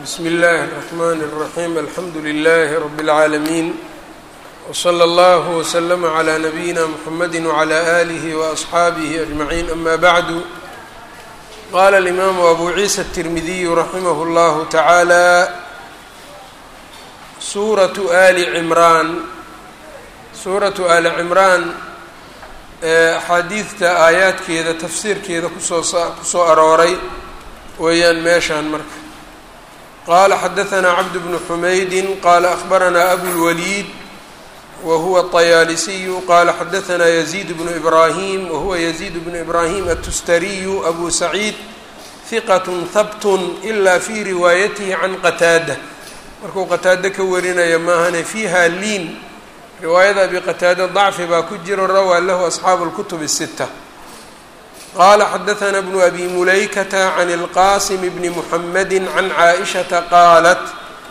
bsm اllh الرحmn الرaحيم alxamdu لlh رb العaalمين وslى اllه وsلm عlى نbyina mحamd وعlى آlه وأصxaabه أجمعين أma bعd qala الإmam أbu عiسى التirmidiy raximh اllah taعaalى suraة ali cmraan suuraةu ali cimraan axaadiidta aayaadkeeda tafsiirkeeda kusoo kusoo arooray weeyaan meeshaan marka qala xadaثna cabd bnu xumaydi qala akhbarana abulwaliid wa huwa الطayaalisiyu qala xadaثna yaziid bnu ibrahim wahuwa yaziid bnu ibrahim atustariyu abu saciid hiqat habt ila fi riwaayatihi can qataada markuu qataado ka warinaya maahane fiiha liin riwaayada abi qataada dacfi baa ku jiro rawaa lahu asxaabu اlkutub الsita qala xadaثna bnu abi mulaykata can اlqasim bni muxamedi can caaishata qaalat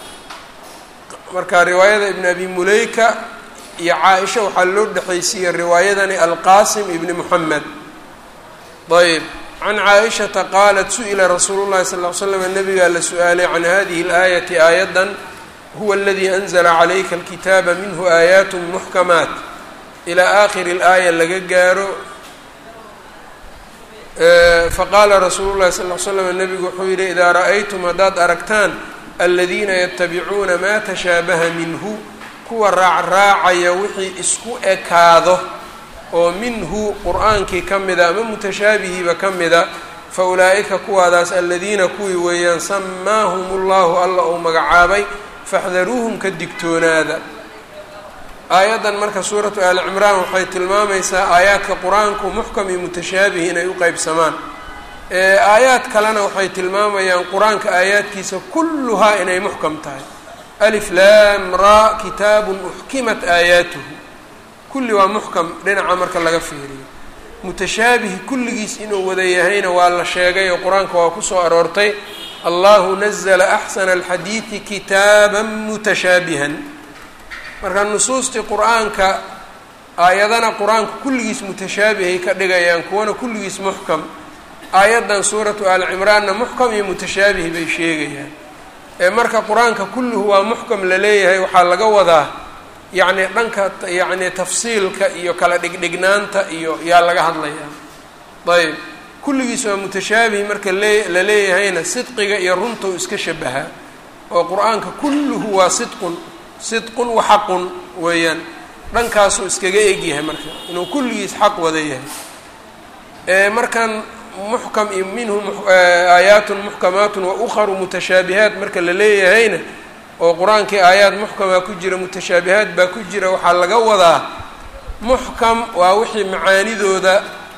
marka riwaayada ibn abi mulayka iyo caaisha waxaa loo dhexaysiiyey riwaayadani alqasim ibni muxamed ayb can caaishata qaalat su-ila rasuulu llahi sal ly slam nabigaa la su-aalay can hadihi اlaayati aayadan huwa aladii anzla calayka alkitaaba minhu aayaat muxkamaat ilaa aakhiri اlaaya laga gaaro faqaala rasuulu llahi sal l slam nabigu wuxuu yihi idaa ra'aytum haddaad aragtaan aladiina yatabicuuna maa tashaabaha minhu kuwa raacraacaya wixii isku ekaado oo minhu qur-aankii ka mida ama mutashaabihiiba ka mida fa ulaa'ika kuwaadaas aladiina kuwii weeyaan samaahum ullahu alla uu magacaabay faxdaruuhum ka digtoonaada aayaddan marka suuratu aali cimraan waxay tilmaamaysaa aayaadka qur-aanku muxkam iyo mutashaabih inay u qeybsamaan aayaad kalena waxay tilmaamayaan qur-aanka aayaadkiisa kulluhaa inay muxkam tahay alif lam ra kitaabun uxkimat aayaatuhu kulli waa muxkam dhinaca marka laga fiiriyo mutashaabih kulligiis inuu wada yahayna waa la sheegay oo qur-aanka waa kusoo aroortay allahu nazla axsana alxadiidi kitaaba mutashaabihan marka nusuustii qur-aanka aayadana qur-aanku kulligiis mutashaabihay ka dhigayaan kuwana kulligiis muxkam aayaddan suuratu aali cimraanna muxkam iyo mutashaabih bay sheegayaan ee marka qur-aanka kulluhu waa muxkam la leeyahay waxaa laga wadaa yacni dhanka yacni tafsiilka iyo kala dhigdhignaanta iyo yaa laga hadlayaa ayb kulligiis waa mutashaabih marka lee la leeyahayna sidqiga iyo runta u iska shabahaa oo qur-aanka kulluhu waa sidqun sidqun wa xaqun weeyaan dhankaasuu iskaga egyahay marka inuu kulligiis xaq wada yahay markan muxkam iyo minhu aayaatun muxkamaatun wa ukharu mutashaabihaat marka la leeyahayna oo qur-aankii aayaad muxkamaa ku jira mutashaabihaat baa ku jira waxaa laga wadaa muxkam waa wixii macaanidooda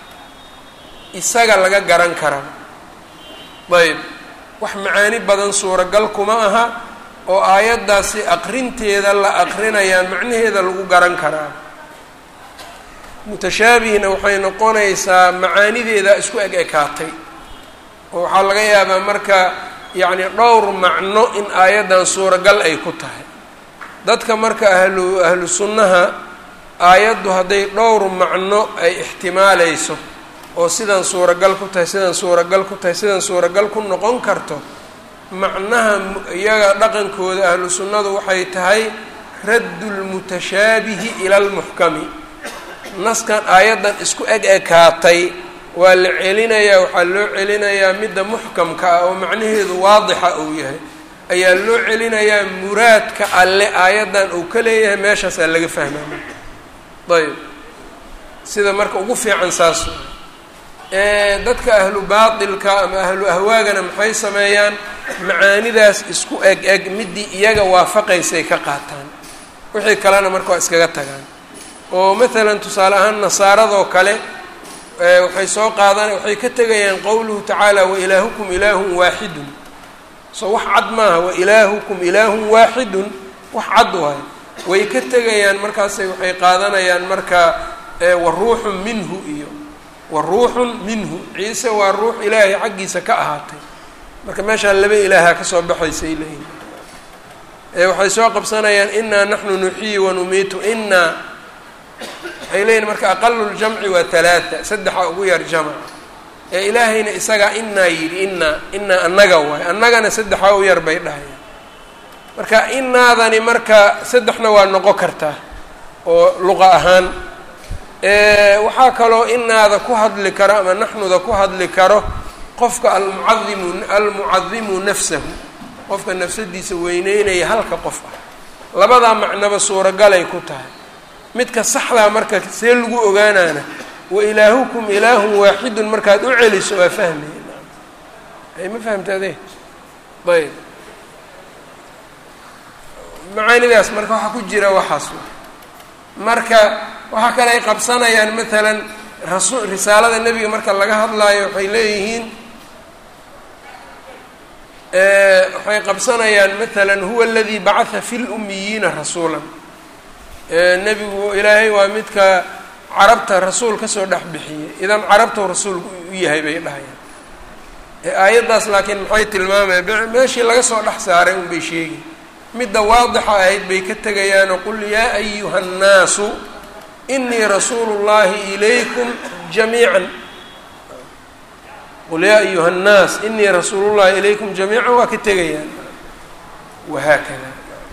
isaga laga garan karaa ayb wax macaani badan suuragal kuma aha oo aayaddaasi aqrinteeda la aqrinayaa macnaheeda lagu garan karaa mutashaabihna waxay noqonaysaa macaanideeda isku eg ekaatay oo waxaa laga yaabaa marka yacni dhowr macno in aayaddan suuragal ay ku tahay dadka marka ahlu ahlu sunnaha aayaddu hadday dhowr macno ay ixtimaaleyso oo sidan suuragal ku tahay sidan suuragal ku tahay sidan suuragal ku noqon karto macnaha iyaga dhaqankooda ahlu sunnadu waxay tahay raddu lmutashaabihi ila lmuxkami naskan aayaddan isku eg ekaatay waa la celinayaa waxaa loo celinayaa midda muxkamka ah oo macnaheedu waadixa uu yahay ayaa loo celinayaa muraadka alle aayaddan uu ka leeyahay meeshaasaa laga fahmaya ayb sida marka ugu fiican saas dadka ahlu baatilka ama ahlu ahwaagana maxay sameeyaan macaanidaas isku eg eg midii iyaga waafaqaysay ka qaataan wixii kalena marka waa iskaga tagaan oo maalan tusaale ahaan nasaaradoo kale waxay soo qaadan waxay ka tegayaan qowluhu tacaala wa ilaahukum ilaahun waaxidun so wax cad maaha wa ilaahukum ilaahun waaxidun wax cad waayo way ka tegayaan markaasay waxay qaadanayaan marka wa ruuxun minhu iyo wa ruuxun minhu ciise waa ruux ilaahay xaggiisa ka ahaatay marka meeshaa laba ilaaha kasoo baxaysay leeyihin waxay soo qabsanayaan inaa naxnu nuxiyi wanumiitu inaa waxay leeyihin marka aqalu ljamci waa halaata saddexa ugu yar jamc ee ilaahayna isagaa inaa yidhi inaa inaa annaga waay annagana saddexaa u yar bay dhahayaan marka inaadani marka saddexna waa noqon kartaa oo luqa ahaan waxaa kaloo inaada ku hadli karo ama naxnuda ku hadli karo qofka almucadimu almucadimu nafsahu qofka nafsadiisa weyneynaya halka qof ah labadaa macnoba suuragalay ku tahay midka saxdaa marka see lagu ogaanaana wa ilaahukum ilaahun waaxidun markaad u celiso waa fahmaya ay ma fahamta adee ayb macaanidaas marka waxaa ku jira waxaas marka waxaa kale ay qabsanayaan maalan rasu risaalada nebiga marka laga hadlaayo waxay leeyihiin waxay qabsanayaan maalan huwa aladii bacatha fi lumiyiina rasuulan nebigu ilaahay waa midka carabta rasuul kasoo dhex bixiyey idan carabtau rasuulku u yahay bay dhahayaan aayaddaas laakiin maxay tilmaamaya meeshii laga soo dhex saaray un bay sheegi midda waadixa ahayd bay ka tegayaanoo qul yaa ayuha nnaasu inii rasuulu llahi ilaykum jamiican qul yaa ayuha nnaas inii rasuulu llahi ilaykum jamiican waa ka tegayaan wahaakada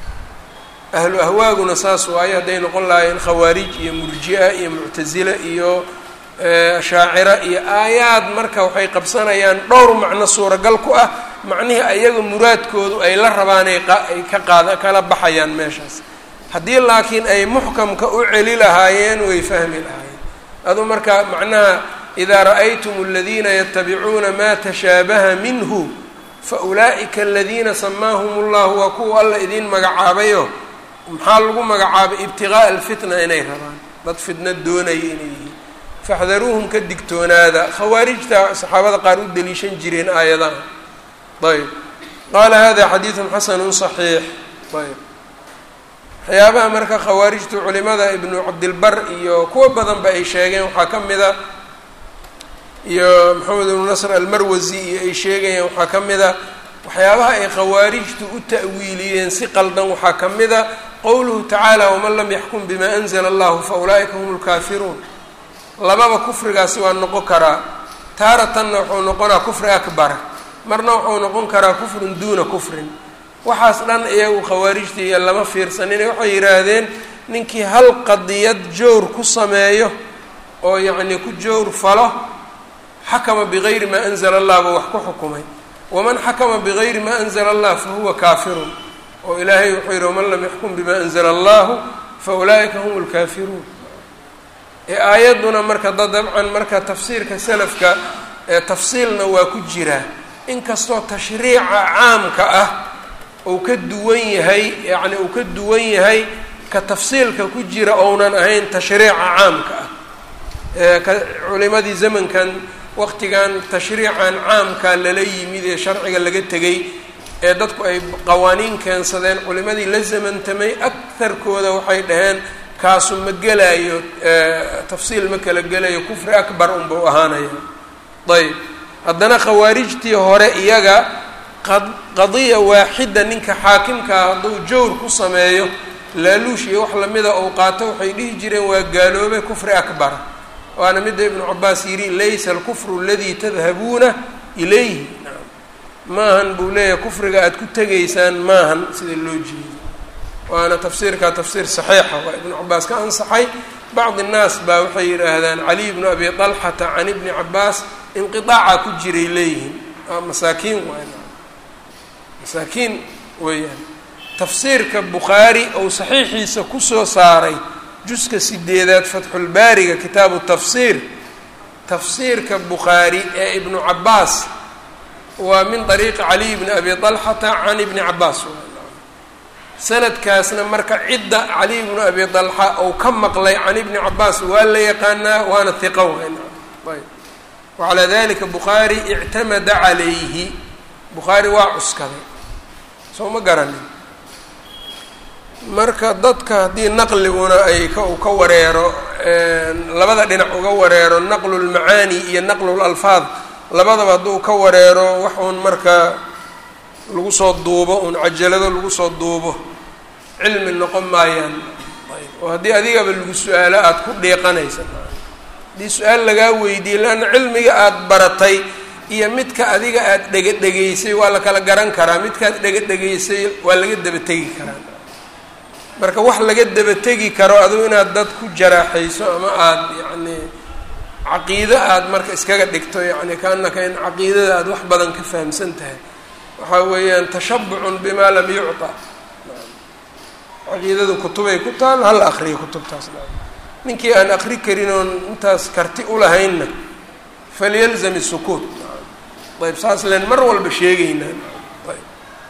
ahlu ahwaaguna saas waayo hadday noqon lahaayeen khawaarij iyo murji-a iyo muctasile iyo shaacira iyo aayaad marka waxay qabsanayaan dhowr macno suuragal ku ah macnihii ayaga muraadkoodu ay la rabaanay ay ka qaada kala baxayaan meeshaas haddii laakiin ay muxkamka u celi lahaayeen way fahmi lahaayeen adu marka macnaha idaa ra'aytum aladiina yatabicuuna maa tashaabaha minhu fa ulaa'ika aladiina samaahum ullahu waa kuwa alla idiin magacaabayo maxaa lagu magacaabay ibtiqaa'a alfitna inay rabaan dad fitna doonaya inay yihiin faxdaruuhum ka digtoonaada khawaarijta saxaabada qaar u deliishan jireen aayadaha ayb qaala hada xadiidun xasanun صaxiix ayb waxyaabaha marka khawaarijtu culimada ibnu cabdilbar iyo kuwa badanba ay sheegeen waxaa ka mida iyo maxamed ibnu nasr almarwasi iyo ay sheegayeen waxaa ka mida waxyaabaha ay khawaarijtu u ta'wiiliyeen si qaldan waxaa ka mida qowluhu tacaala waman lam yaxkum bima anzla allahu fa ulaa'ika hum lkaafiruun lababa kufrigaasi waa noqon karaa taaratanna wuxuu noqonaa kufri akbara marna wuxuu noqon karaa kufrun duuna kufrin waxaas dhan iyagu khawaarijta iyo lama fiirsanine waxay yidhaahdeen ninkii hal qadiyad jowr ku sameeyo oo yacnii ku jowr falo xakama bigayri maa anzala allah buu wax ku xukumay waman xakama bigayri maa anzala allah fa huwa kaafirun oo ilaahay wuxuu yidhi waman lam yaxkum bima anzala allahu fa ulaa'ika hum lkaafiruun ee aayadduna marka da dabcan marka tafsiirka salafka ee tafsiilna waa ku jiraa inkastoo tashriica caamka ah uu ka duwan yahay yacni uu ka duwan yahay ka tafsiilka ku jira ounan ahayn tashriica caamka ah ee ka culimadii zamankan waqtigan tashriican caamka lala yimid ee sharciga laga tegay ee dadku ay qawaaniin keensadeen culimadii la zamantamay agtarkooda waxay dhaheen kaasu ma gelaayo tafsiil ma kala gelayo kufri akbar unbau ahaanaya ayb haddana khawaarijtii hore iyaga qadiya waaxida ninka xaakimkaa hadduu jawr ku sameeyo laaluush iyo wax lamida ou qaato waxay dhihi jireen waa gaaloobe kufri akbara waana midda ibnu cabaas yidhi laysa alkufru aladii tadhabuuna ilayhi maahan buu leeyahay kufriga aada ku tegaysaan maahan sida loo jeedo waana tafsiirkaa tafsiir saxiixa waa ibnu cabaas ka ansaxay bacdi nnaas baa waxay yidhaahdaan caliy bnu abi talxata can ibni cabaas inqiaaca ku jiray leeyihiin waa masaakiin waay masaakiin weeyaan tafsiirka bukhaari ou saxiixiisa kusoo saaray juska sideedaad fatxulbaariga kitaabu tafsiir tafsiirka bukhaari ee ibnu cabaas waa min ariiqi caliy bni abi talxata can ibni cabaas sanadkaasna marka cidda caliy bnu abi dalxa ou ka maqlay can ibni cabaas waa la yaqaanaa waana hiqa wayna ayb wacalaa dalika bukhaari ictamada calayhi bukhaari waa cuskaday soo ma garanin marka dadka haddii naqliguna ay ka u ka wareero labada dhinac uga wareero naqlu lmacaani iyo naqlu lalfaad labadaba hadduu ka wareero wax uun marka lagu soo duubo uun cajalado lagu soo duubo cilmi noqon maayaan oo haddii adigaba lagu su-aalo aada ku dhiiqanaysa haddii su-aal lagaa weydiiyey leanna cilmiga aada baratay iyo midka adiga aada dhegadhegaysay waa la kala garan karaa midkaad dhegadhegaysay waa laga dabategi karaa marka wax laga dabategi karo adigu inaad dad ku jaraaxayso ama aada yacni caqiido aada marka iskaga dhigto yacni kaanaka in caqiidada aada wax badan ka fahamsan tahay waxaa weeyaan tashabucun bimaa lam yucta caqiidadu kutubay ku taal hal akriya kutubtaas ninkii aan akri karin oon intaas karti ulahaynna falyalzam isukuut ayb saas len mar walba sheegaynaa ayb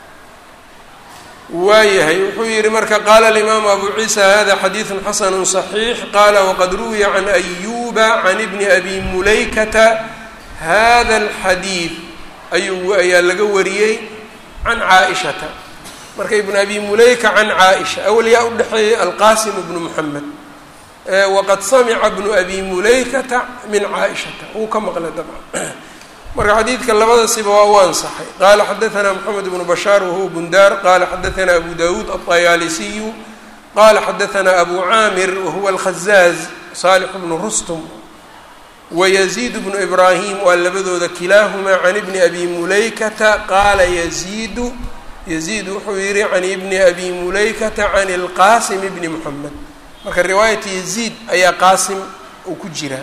waayahay wuxuu yihi marka qaala alimaamu abu ciisa hada xadiidu xasanu صaxiix qaala waqad ruwiya can ayuba can ibni abi mulaykata hada alxadiid ayuu ayaa laga wariyey can caaishata marka ibn abi mulayka can caaisha awal yaa u dhexeeyey alqasim bnu moxamed waqad samica bnu abi mulaykata min caaishata wuu ka maqlay dabcan marka xadiidka labada siba waa u ansaxay qaala xadaثna mxamed bnu bashaar wahuwa bundaar qala xadaثna abu dawuud aلطayaalisiyu qala xadaثna abu caamir wahuwa alkhazaaz salix bnu rustum wayaziid bnu ibrahim waa labadooda kilaahumaa can ibni abi mulaykata qaala yaziidu yaziid wuxuu yihi can ibni abi mulaykata can اlqasim bni moxamed marka riwaayata yaziid ayaa qaasim uu ku jiraa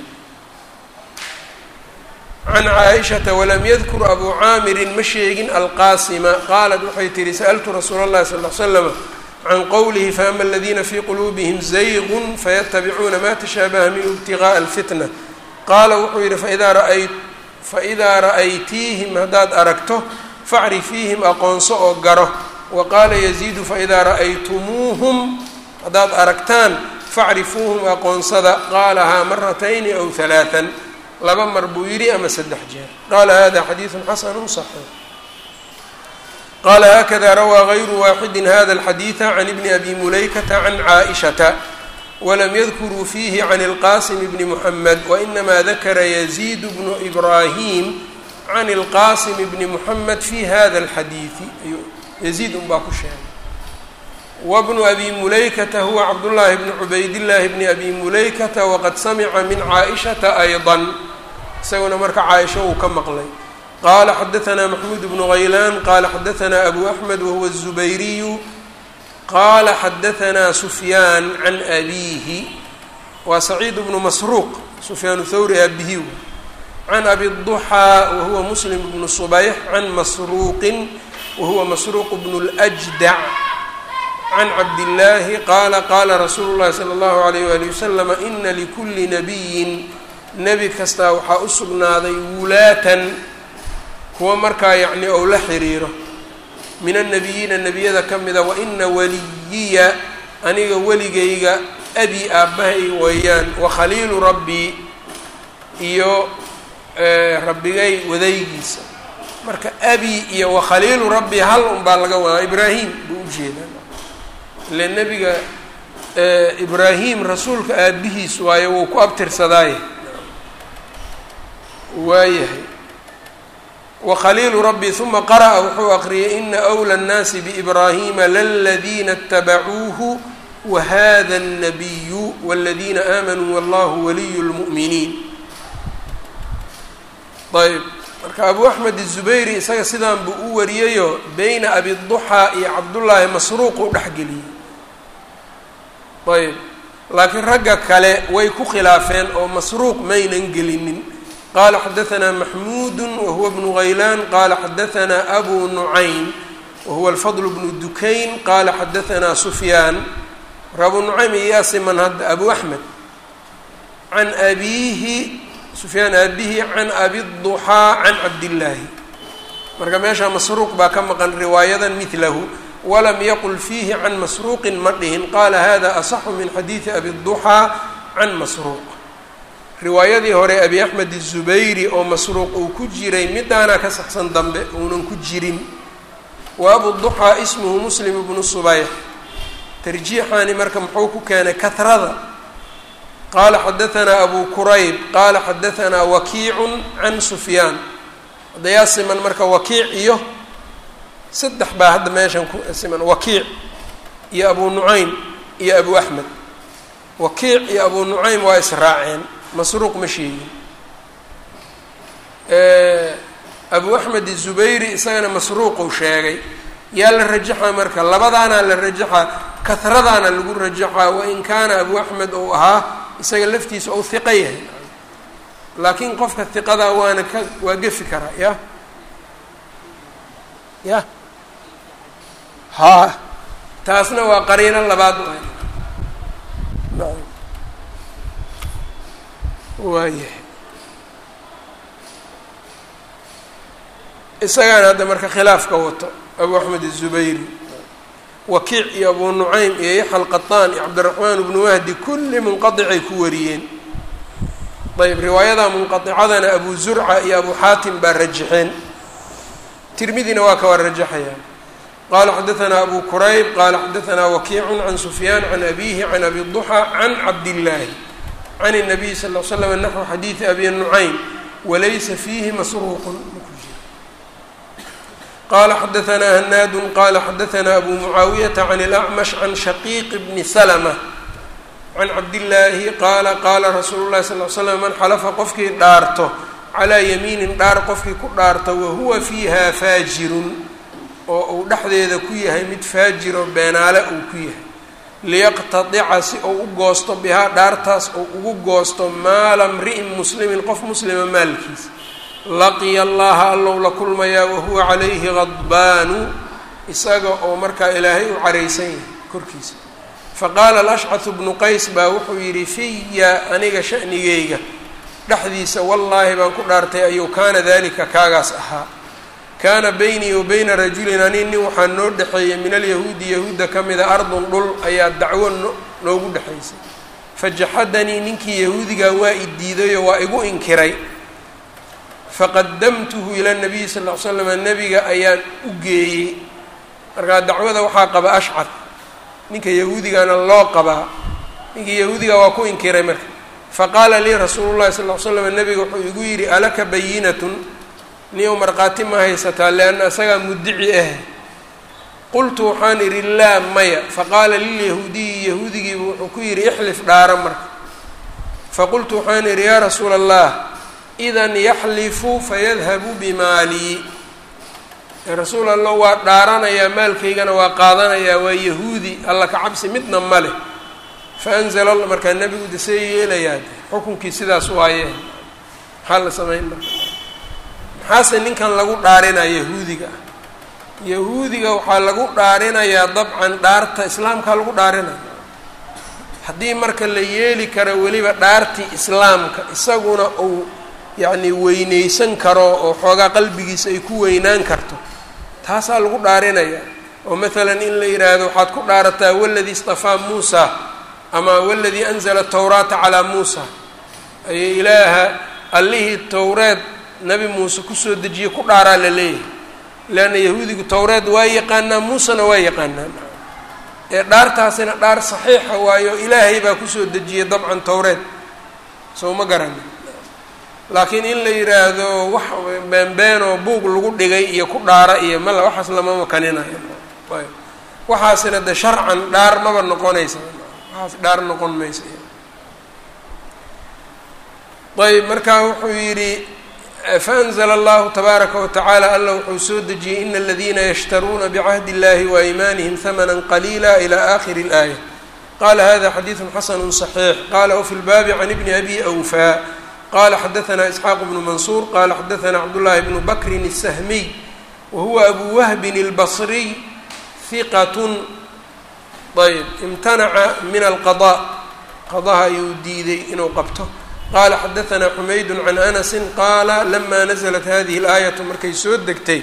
can caaishata walam yadkur abu caamirin ma sheegin alqaasima qaalat waxay tihi sa'altu rasuula اllahi sal l slama can qowlihi faama aladiina fii quluubihim zaygun fayatabicuuna ma tashaabaha minhu ibtigaءa alfitna qaala wuxuu yihi faidaa raay faidaa ra'aytiihim haddaad aragto facrifiihim aqoonso oo garo wa qaala yaziidu faidaa ra'aytumuuhum haddaad aragtaan facrifuuhum aqoonsada qaalahaa maratayni aw halaatan laba mar buu yidhi ama saddex jeer qaala hada xadiidu xasanu صaxiix qaala hakada rawaa gayru waaxidi hada alxadiida can ibni abi mulaykata can caaishata walam yadkuruu fiihi can اlqasim bni muxamed wainama dakara yaziid bnu ibrahim can اlqasim bni muxamed fi hada alxadiidi yaziid unbaa ku sheegay wbnu abi mulaykata huwa cabdullaahi bni cubaydillaahi bni abi mulaykata waqad samica min caaishata ayضa isaguna marka caaisha uu ka maqlay qaala xadaثna maxmuud bnu haylaan qaala xadaثna abu axmed wahuwa الzubayriyu qaala xadaثna sufyaan can abiihi waa saciid bnu masruuq sufyaan thawri abihi can abi الضuxaa wahuwa muslim bnu subayx can masruuqin wahuwa masruuq bnu اljdac can cabdillaahi qaala qaala rasuulu llahi sala allahu alayh waali wasalama ina likulli nabiyin nebi kastaa waxaa u sugnaaday wulaatan kuwa markaa yacni ou la xiriiro min annabiyiina nebiyada ka mida wa ina waliyiya aniga weligayga abi aabbahay weeyaan wa khaliilu rabbii iyo rabbigay wadaygiisa marka abi iyo wa khaliilu rabbii hal un baa laga wadaa ibraahim buu ujeedaa ile nebiga ibraahim rasuulka aabihiis waayo wuu ku abtirsadaaye waayahay wakhaliilu rabbi uma qara'a wuxuu aqriyay ina أwlى الnaasi bإibrahima laladiina اtabacuuhu wahada الnabiyu wاladiina aamanuu wallahu waliyu اlmu'miniin ayb marka abu axmed الzubayri isaga sidaan buu u wariyayo beyna abiduxaa iyo cabdullaahi masruuq u dhexgeliyey ayb laakiin ragga kale way ku khilaafeen oo masruuq maynan gelinin qaala xadaثna maxmuud wahuwa bnu haylaan qaala xadaثna abu nucaym wahuwa alfadl bnu dukayn qaala xadaثna sufyaan marka abu nucaym iyaa siman hadda abu axmed can abiihi sufyaan aabihi can abiduxaa can cabdillaahi marka meeshaa masruuq baa ka maqan riwaayadan midlahu walam yaqul fiihi can masruuqin ma dhihin qaala hada asaxu min xadiidi abiduxaa can masruuq riwaayadii hore abi axmed الzubayri oo masruuq uu ku jiray midaanaa ka saxsan dambe uunan ku jirin wa abuduxaa ismuhu muslim bnu subayx tarjiixaani marka muxuu ku keenay kahrada qaala xadaثna abu kurayb qaala xadaثna wakiicu can sufyaan hadayaa siman marka wakiic iyo saddex baa hadda meeshan ku siman wakiic iyo abu nucaym iyo abu axmed wakiic iyo abu nucaym waa israaceen masruuq ma sheegin abu axmed izubayri isagana masruuquu sheegay yaa la rajaxaa marka labadaana la rajaxaa kahradaana lagu rajaxaa wain kaana abu axmed uu ahaa isaga laftiisa ou hiqo yahay laakiin qofka hiqadaa waana ka waa gefi karaa ya ya haa taasna waa qariino labaad waayahay isagaana hadda marka khilaafka wato abu axmed الzubayri wakiic iyo abu nucaym iyo yaxya alqaطaan iyo cabdiraxmaan bnu wahdi kulli munqaطicay ku wariyeen ayb riwaayada munqaطicadana abu zurca iyo abu xaatim baa rajaxeen tirmidina waa ka waa rajaxayaan qala xadaثna abu kurayb qala xadaثna wakiicu can sufyaan can abihi can abi ضuxى can cabdillaahi can الnabiy sal ll slam naxو xadiiثi abi nucaym walaysa fiihi masruuqun qala xadaثna hanaadu qala xadaثna abu mucaawiyaةa can اlأcmash can shaqiiq bni slmة can cabdillaahi qaala qaala rasuulu lahi sal l slam man xalafa qofkii dhaarto calaa yamiinin dhaar qofkii ku dhaarto wahuwa fiiha faajirun oo uu dhexdeeda ku yahay mid faajiro beenaale uu ku yahay liyaqtadica si uu u goosto bihaa dhaartaas uu ugu goosto maala mri'in muslimin qof muslima maalkiisa laqiya allaha allow la kulmayaa wahuwa calayhi qadbaanu isaga oo markaa ilaahay u caraysan yahay korkiisa faqaala alashcahu bnu qays baa wuxuu yidhi fiya aniga shanigeyga dhexdiisa wallaahi baan ku dhaartay ayuu kaana dalika kaagaas ahaa kaana beynii wa beyna rajulin ani nin waxaa noo dhexeeyay min alyahuudi yahuudda ka mida ardun dhul ayaa dacwo noogu dhexaysay fajaxadanii ninkii yahuudigaa waa i diidayoo waa igu inkiray faqadamtuhu ila nabiyi sal ll slam nebiga ayaan u geeyey markaa dacwada waxaa qaba ashcar ninka yahuudigana loo qabaa ninkii yahuudiga waa ku inkiray marka faqaala lii rasuulu llahi sal l slam nebiga wuxuu igu yidhi alaka bayinatun niyow markhaati ma haysataa lianna isagaa muddici ah qultu waxaan idhi laa maya faqaala lilyahuudiyi yahuudigiibu wuxuu ku yidhi ixlif dhaara marka faqultu waxaan idhi yaa rasuula allah idan yaxlifu fayadhabu bimaalii rasuul allah waa dhaaranayaa maalkaygana waa qaadanayaa waa yahuudi alla ka cabsi midna ma leh faanzala alla markaa nebigu dasee yeelayaa xukunkii sidaas waayee maxaa la samayn marka maxaase ninkan lagu dhaarinaya yahuudiga yahuudiga waxaa lagu dhaarinayaa dabcan dhaarta islaamkaa lagu dhaarinaya haddii marka la yeeli karo weliba dhaartii islaamka isaguna uu yacni weyneysan karo oo xoogaa qalbigiisa ay ku weynaan karto taasaa lagu dhaarinaya oo maalan in la yidhaahdo waxaad ku dhaarataa waladii istafaa muusa ama waladii anzala tawraata calaa muusa ayay ilaaha allihii towreed nabi muuse kusoo dejiye ku dhaaraa la leeyahay leanna yahuudigu towreed waa yaqaanaa muusena waa yaqaanaa ee dhaartaasina dhaar saxiixa waayo ilaahay baa kusoo dejiyey dabcan towreed soo ma garani laakiin in la yidhaahdo wax beenbeenoo buug lagu dhigay iyo ku dhaara iyo mala waxaas lama makaninayo ayb waxaasina de sharcan dhaar maba noqonaysa waxaas dhaar noqon maysa ayb markaa wuxuu yidhi faanzla allahu tabaaraka watacaala alla wuxuu soo dejiyey ina aladiina yashtaruuna bicahdi اllahi waaymaanihim hamana qaliila ilى akhiri اlaaya qala hada xadiidu xasanu صaxiix qala wfi lbaabi can ibni abi awfaa qala xadaثna isxaaq bnu mansuur qala xadaثna cabdullahi bnu bakrin الsahmiy wahuwa abu wahbin اlbصriy hiqat ayb imtanaca min alqaضاء qadaha ayuu diiday inuu qabto qala xadaثna xumayd can anasi qaala lama naزlat hadihi اlaayaةu markay soo degtay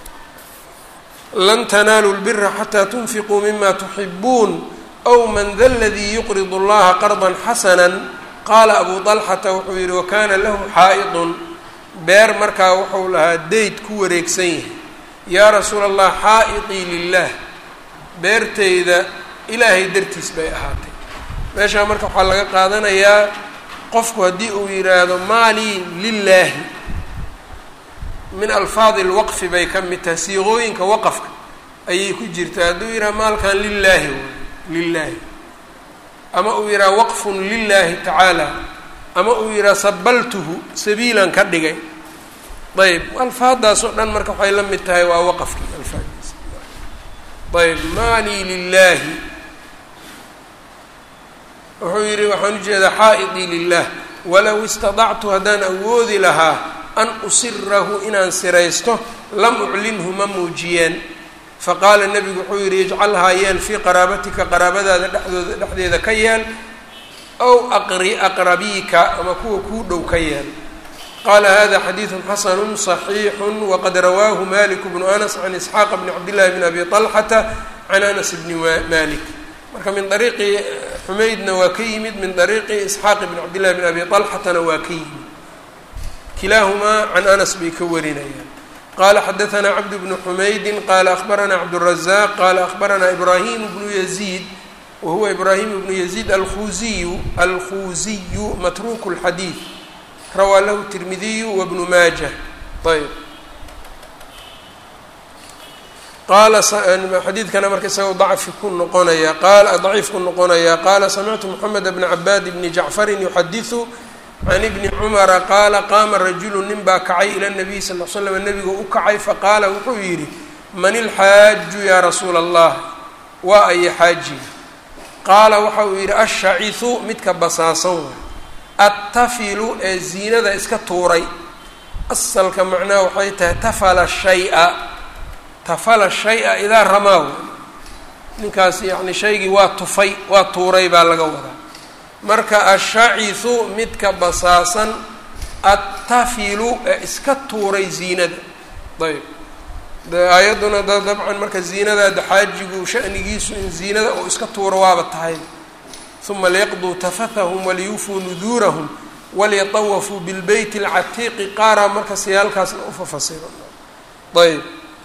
lan tanaaluu اlbira xatى tunfiquu mima tuxibuun أw man da ladii yuqrid اllaha qarضa xasana qaala abu طalxata wuxuu yihi wakana lahu xaa'idun beer markaa wuxuu lahaa deyd ku wareegsan yahay yaa rasuula allah xaa'iطii lilah beerteyda ilaahay dartiis bay ahaatay meeshaa marka waxaa laga qaadanayaa qofku haddii uu yidhaahdo maalii lilaahi min alfaadi اlwaqfi bay ka mid tahay siiqooyinka waqafka ayay ku jirtaa hadduu yidhaha maalkan lilaahi lilaahi ama uu yidhaha waqfun lilahi tacaala ama uu yidhaha sabaltuhu sabiilan ka dhigay ayb alfaadaas oo dhan marka waxay la mid tahay waa waqafkii alfaadiisa ayb maalii lilaahi wuxuu yidhi waxaan ujeedaa xaa'idii lilah walow istadactu haddaan awoodi lahaa an usirahu inaan siraysto lam uclinhu ma muujiyeen faqaala nebigu wuxuu yidhi ijcalhaa yeel fii qaraabatika qaraabadaada dhexdooda dhexdeeda ka yeel ow aqri aqrabiika ama kuwa kuu dhow ka yeel qaala hada xadiidu xasanu صaxiixu waqad rawaahu malik bnu anas can isxaaqa bni cabdillahi bni abi طalxata can anas bni malik marka min ariiqi xumaydna waa ka yimid min ariiqi isxaaq bni cabdillahi bni abi طalxatana waa ka yimid kilaahumaa can anas bay ka warinayaan qala xadaثna cabd bnu xumaydi qala akhbarana cabdالrazaq qala akhbarana ibrahim bnu yaziid wahuwa ibrahim bnu yaziid alkhuziyu alkhuziyu matruuk اlxadiid rawaa lahu tirmidiyu wbnu maaja ayb qaala xadiidkana marka isagao dacfi ku noqonaya qaala daciif ku noqonaya qaala samictu moxamed bna cabaad bni jacfarin yuxadiثu can ibni cumara qaala qaama rajulu nin baa kacay ila nabiy sal l slam nebigu u kacay faqaala wuxuu yidhi man ilxaaju yaa rasuula allah waa aya xaajiga qaala waxa uu yidhi ashacisu midka basaasan waay attafilu ee ziinada iska tuuray asalka macnaha waxay tahay tafala shaya tafala shay-a idaa ramaaw ninkaas yacni shaygii waa tufay waa tuuray baa laga wadaa marka ashacisu midka basaasan attafilu ee iska tuuray ziinada ayb de aayadduna da dabcan marka ziinadaada xaajigu shanigiisu in ziinada oo iska tuuro waaba tahay uma liyaqduu tafathahum waliyuufuu nuduurahum walyatawafuu bilbeyt اlcatiiqi qaara marka siyaalkaasna ufafasiro ayb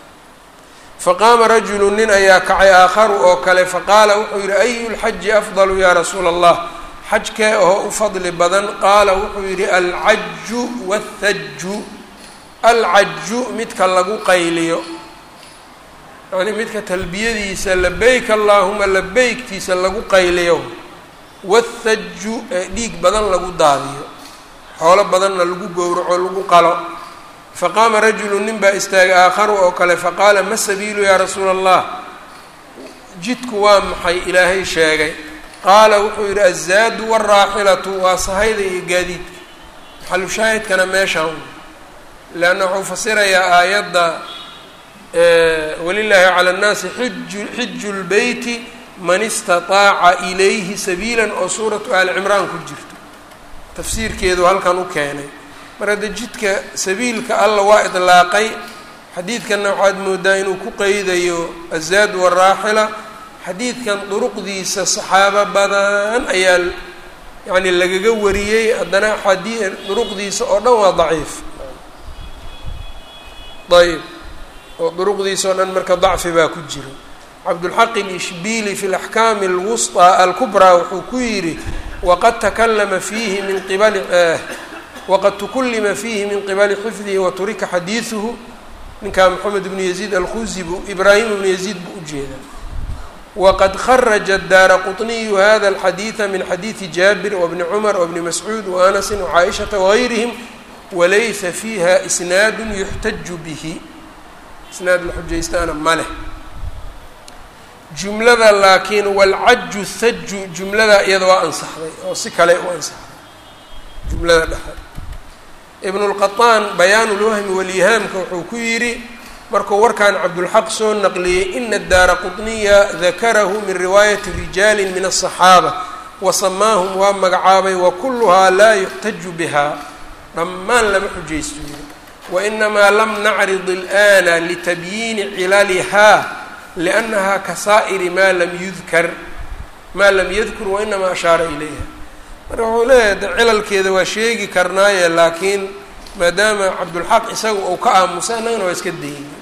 faqaama rajulu nin ayaa kacay aakharu oo kale faqaala wuxuu yihi ayu lxaji afdalu yaa rasuula allah xajkee oo u fadli badan qaala wuxuu yidhi alcaju wathaju alcaju midka lagu qayliyo yacni midka talbiyadiisa labeyk allaahuma labeygtiisa lagu qayliyo wathaju ee dhiig badan lagu daadiyo xoolo badanna lagu gowraco lagu qalo faqaama rajulu nin baa istaagay aakharu oo kale faqaala ma sabiilu yaa rasuula allah jidku waa maxay ilaahay sheegay qaala wuxuu yidhi azaadu waalraaxilatu waa sahayda iyo gaadiidka maxalu shaahidkana meeshaan leanna wuxuu fasirayaa aayadda walilaahi cala annaasi xiju xiju lbeyti man istataaca ilayhi sabiilan oo suuratu aali cimraan ku jirto tafsiirkeedu halkan u keenay mar hadda jidka sabiilka alla waa idlaaqay xadiidkanna waxaad moodaa inuu ku qeydayo azaad waraaxila xadiidkan duruqdiisa saxaabo badan ayaa yacni lagaga wariyey haddana xadii duruqdiisa oo dhan waa daciif ayb oo duruqdiisa oo dhan marka dacfi baa ku jiro cabdulxaq ilishbili fi laxkaami alwusطى alkubraa wuxuu ku yidhi waqad takalama fiihi min qibali waqad tukullima fiihi min qibali xifdihi waturika xadiiduhu ninkaa moxamed bnu yaziid alkhuzi bu ibraahim bnu yaziid buu ujeedaa wqad kharaja daara quطniyu hada alxadiida min xadiidi jaabir wbni cumar wbni mascuud waanasi wcaaishata wagayrihim walaysa fiiha isnaadu yuxtaju bihi isnaad la xujaystaana ma leh jumlada laakiin walcaju thaju jumlada iyada waa ansaxday oo si kale u ansaxday jumlada dhexe ibn اlqaطaan bayaan lwahmi walyihaamka wuxuu ku yidhi markuu warkan cabdulxaq soo naqliyey ina daara quطniya dakarahu min riwaayati rijaali min aلصaxaaba wasamaahum waa magacaabay wakuluhaa laa yuxtaju biha dhammaan lama xujaysto yiri wainamaa lam nacrid اlآna litabyiini cilaliha liأnnaha kasaa'iri maa lam yudkar maa lam yadkur wainamaa ashaara ilayha marka wuxuu leeyahay de cilalkeeda waa sheegi karnaaye laakiin maadaama cabdulxaq isaga uu ka aamusay annagana waa iska dayni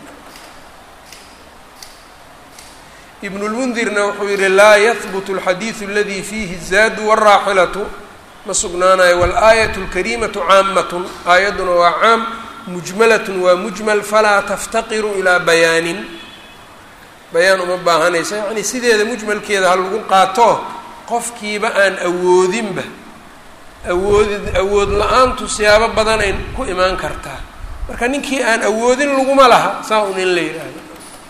ibn lmundirna wuxuu yihi laa yahbutu alxadiidu aladii fiihi zaadu wاraaxilatu ma sugnaanayo wاlaayat اlkariimatu caamatun aayadduna waa caam mujmalatun waa mujmal falaa taftaqiru ilaa bayaanin bayaan uma baahanaysa yacni sideeda mujmalkeeda ha lagu qaato qofkiiba aan awoodinba awoodid awood la-aantu siyaabo badanay ku imaan kartaa marka ninkii aan awoodin laguma laha saa un in la yidhaahdo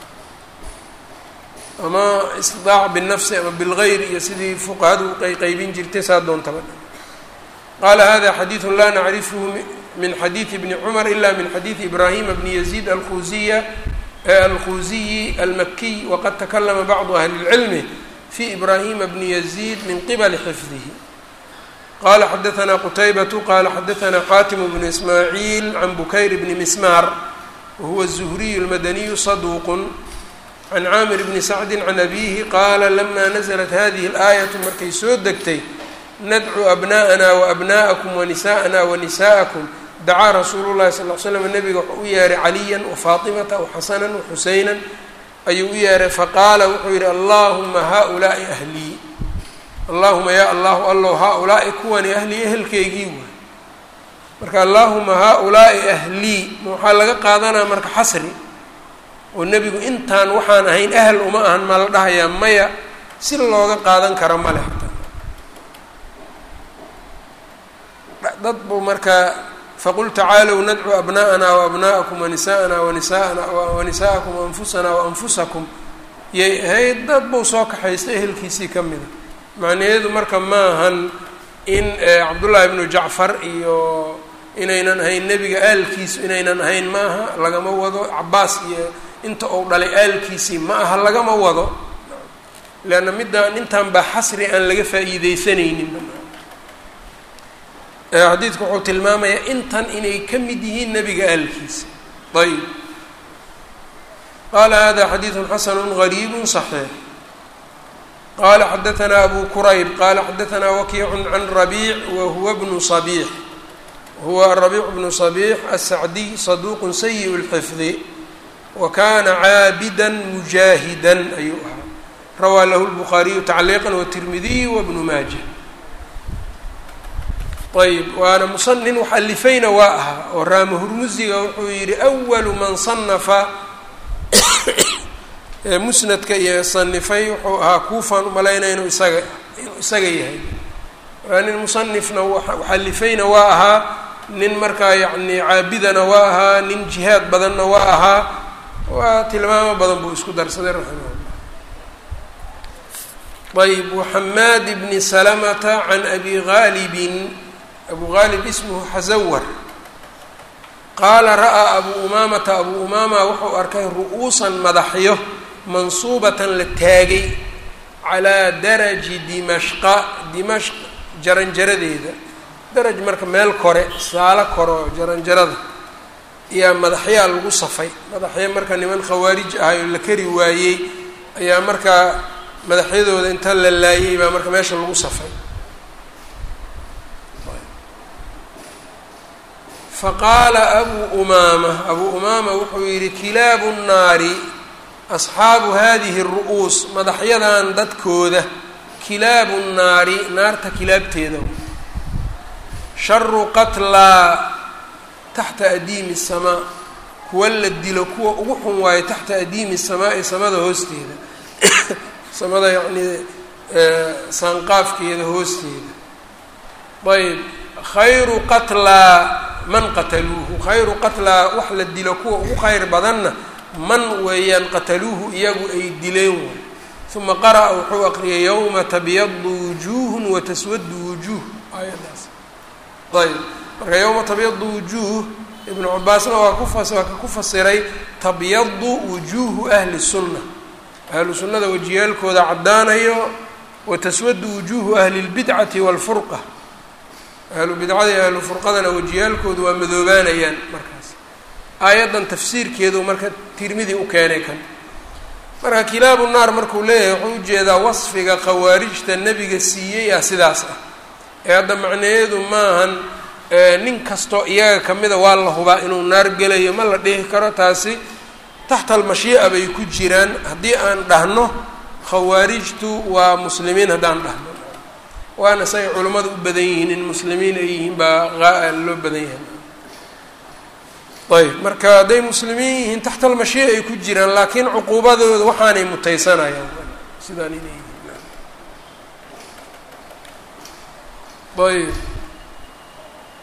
ama istidaac binafsi ama bilgayr iyo sidii fuqahadu qayqaybin jirtay saa doontaba qaala hada xadiidu laa nacrifhu min xadiidi bni cumar ila min xadiidi ibrahima bni yaziid alkhuziya alkhuziyi almakiy waqad takalama bacdu ahli اlcilmi fi ibrahima bni yaziid min qibali xifdihi qala xadaثna qutaybatu qala xadaثna xatim bnu ismaaciil can bukayr bni mismar wahuwa الzuhriy اlmadaniyu saduq can caamir bni sacdi can abihi qaala lama naزlat hadihi اlaayaةu markay soo degtay nadcu abna'ana waabna'akum wanisa'ana wanisa'akum dacaa rasuulu llahi sal l slam nabiga wuxuu u yeeray caliya wafaatimata waxasana waxuseyna ayuu u yeeray faqaala wuxuu yihi allahuma haؤulaai ahlii allahuma ya allahu allow haa-ulaa'i kuwani ahlii ehelkeygii waay marka allahuma haa-ulaa'i ahlii ma waxaa laga qaadanaa marka xasri oo nebigu intaan waxaan ahayn ahal uma ahan ma la dhahayaa maya si looga qaadan karo male xataa dad buu markaa faqul tacaalow nadcu abna'ana waabna'akum wanisa'ana wanisa'ana wanisa'akum waanfusana waanfusakum yay ahayd dad buu soo kaxaystay ehelkiisii ka mida macnaheedu marka ma ahan in cabdullaahi ibnu jacfar iyo inaynan ahayn nebiga aalkiisu inaynan ahayn ma aha lagama wado cabaas iyo inta uu dhalay aalkiisii ma aha lagama wado leanna middaan intaan baa xasri aan laga faa'iideysanaynin xadiidku wuxuu tilmaamayaa intan inay ka mid yihiin nebiga aalkiisa ayb qaala hada xadiidu xasanu gariibu صaxiix qala xadaثna abu kurayb qala xadaثna wakiicu can rabiic wahuwa bnu صabiix huwa rabiic bnu صabiix asacdiy saduuq sayiء اlxifdi wa kana caabida mujaahida ayuu ahaa rawaa lahu lbukhaariyu tacliiqa wtirmidiy wbnu maaja ayb waana musa nin wax alifayna waa ahaa oo raama hurmusiga wuxuu yihi awalu man sanafa musnadka iyo sanifay wuxuu ahaa kuufaan umalaynaya inuu isaga inuu isaga yahay waa nin musanifna waxalifayna waa ahaa nin markaa yacni caabidana waa ahaa nin jihaad badanna waa ahaa waa tilmaamo badan buu isku darsaday raximahullah ayb waxamaad bni salamata can abi gaalibin abu gaalib ismuhu xasawar qaala ra'aa abu umaamata abu umaama wuxuu arkay ru'uusan madaxyo mansuubatan la taagay calaa daraji dimashqa dimashq jaranjaradeeda daraj marka meel kore saalo kore oo jaranjarada ayaa madaxyaa lagu safay madaxyo marka niman khawaarij ahay oo la kari waayey ayaa markaa madaxyadooda inta la laayay baa marka meesha lagu safay faqaala abuu umaama abuu umaama wuxuu yidhi kilaabu nnaari asxaabu hadihi ru'uus madaxyadan dadkooda kilaabu nnaari naarta kilaabteeda sharu qatlaa taxta adiimi samaa kuwa la dilo kuwa ugu xun waayo taxta adiimi samaa'i samada hoosteeda samada yacnii saanqaafkeeda hoosteeda ayb khayru qatlaa man qataluuhu khayru qatlaa wax la dilo kuwa ugu khayr badanna man weeyaan qataluuhu iyagu ay dileen waay uma qara'a wuxuu aqriyay yowma tabyadu wujuuhun wa taswadu wujuuh aayaddaas ayb marka yowma tabyadu wujuuh ibnu cabaasna waa kufas waa ka ku fasiray tabyadu wujuuhu ahli sunna ahlu sunnada wajiyaalkooda caddaanayo wa taswadu wujuuhu ahli lbidcati waalfurqa ahlu bidcada iyo ahlu furqadana wajiyaalkoodu waa madoobaanayaan markaas aayaddan tafsiirkeedu marka tirmidi u keenay kan marka kilaabu naar markuu leeyahay wuxuu ujeedaa wasfiga khawaarijta nebiga siiyey ah sidaas ah ee hadda macnaheedu maahan nin kastoo iyaga kamida waa la hubaa inuu naar gelayo ma la dhihi karo taasi taxta almashii'a bay ku jiraan haddii aan dhahno khawaarijtu waa muslimiin haddaan dhahno waana say culammadu u badan yihiin in muslimiin ay yihiin baa loo badan yahay ayb marka hadday muslimiin yihiin taxta almashii'a ay ku jiraan laakiin cuquubadooda waxaanay mutaysanayaan sidaan inay yihiin ayb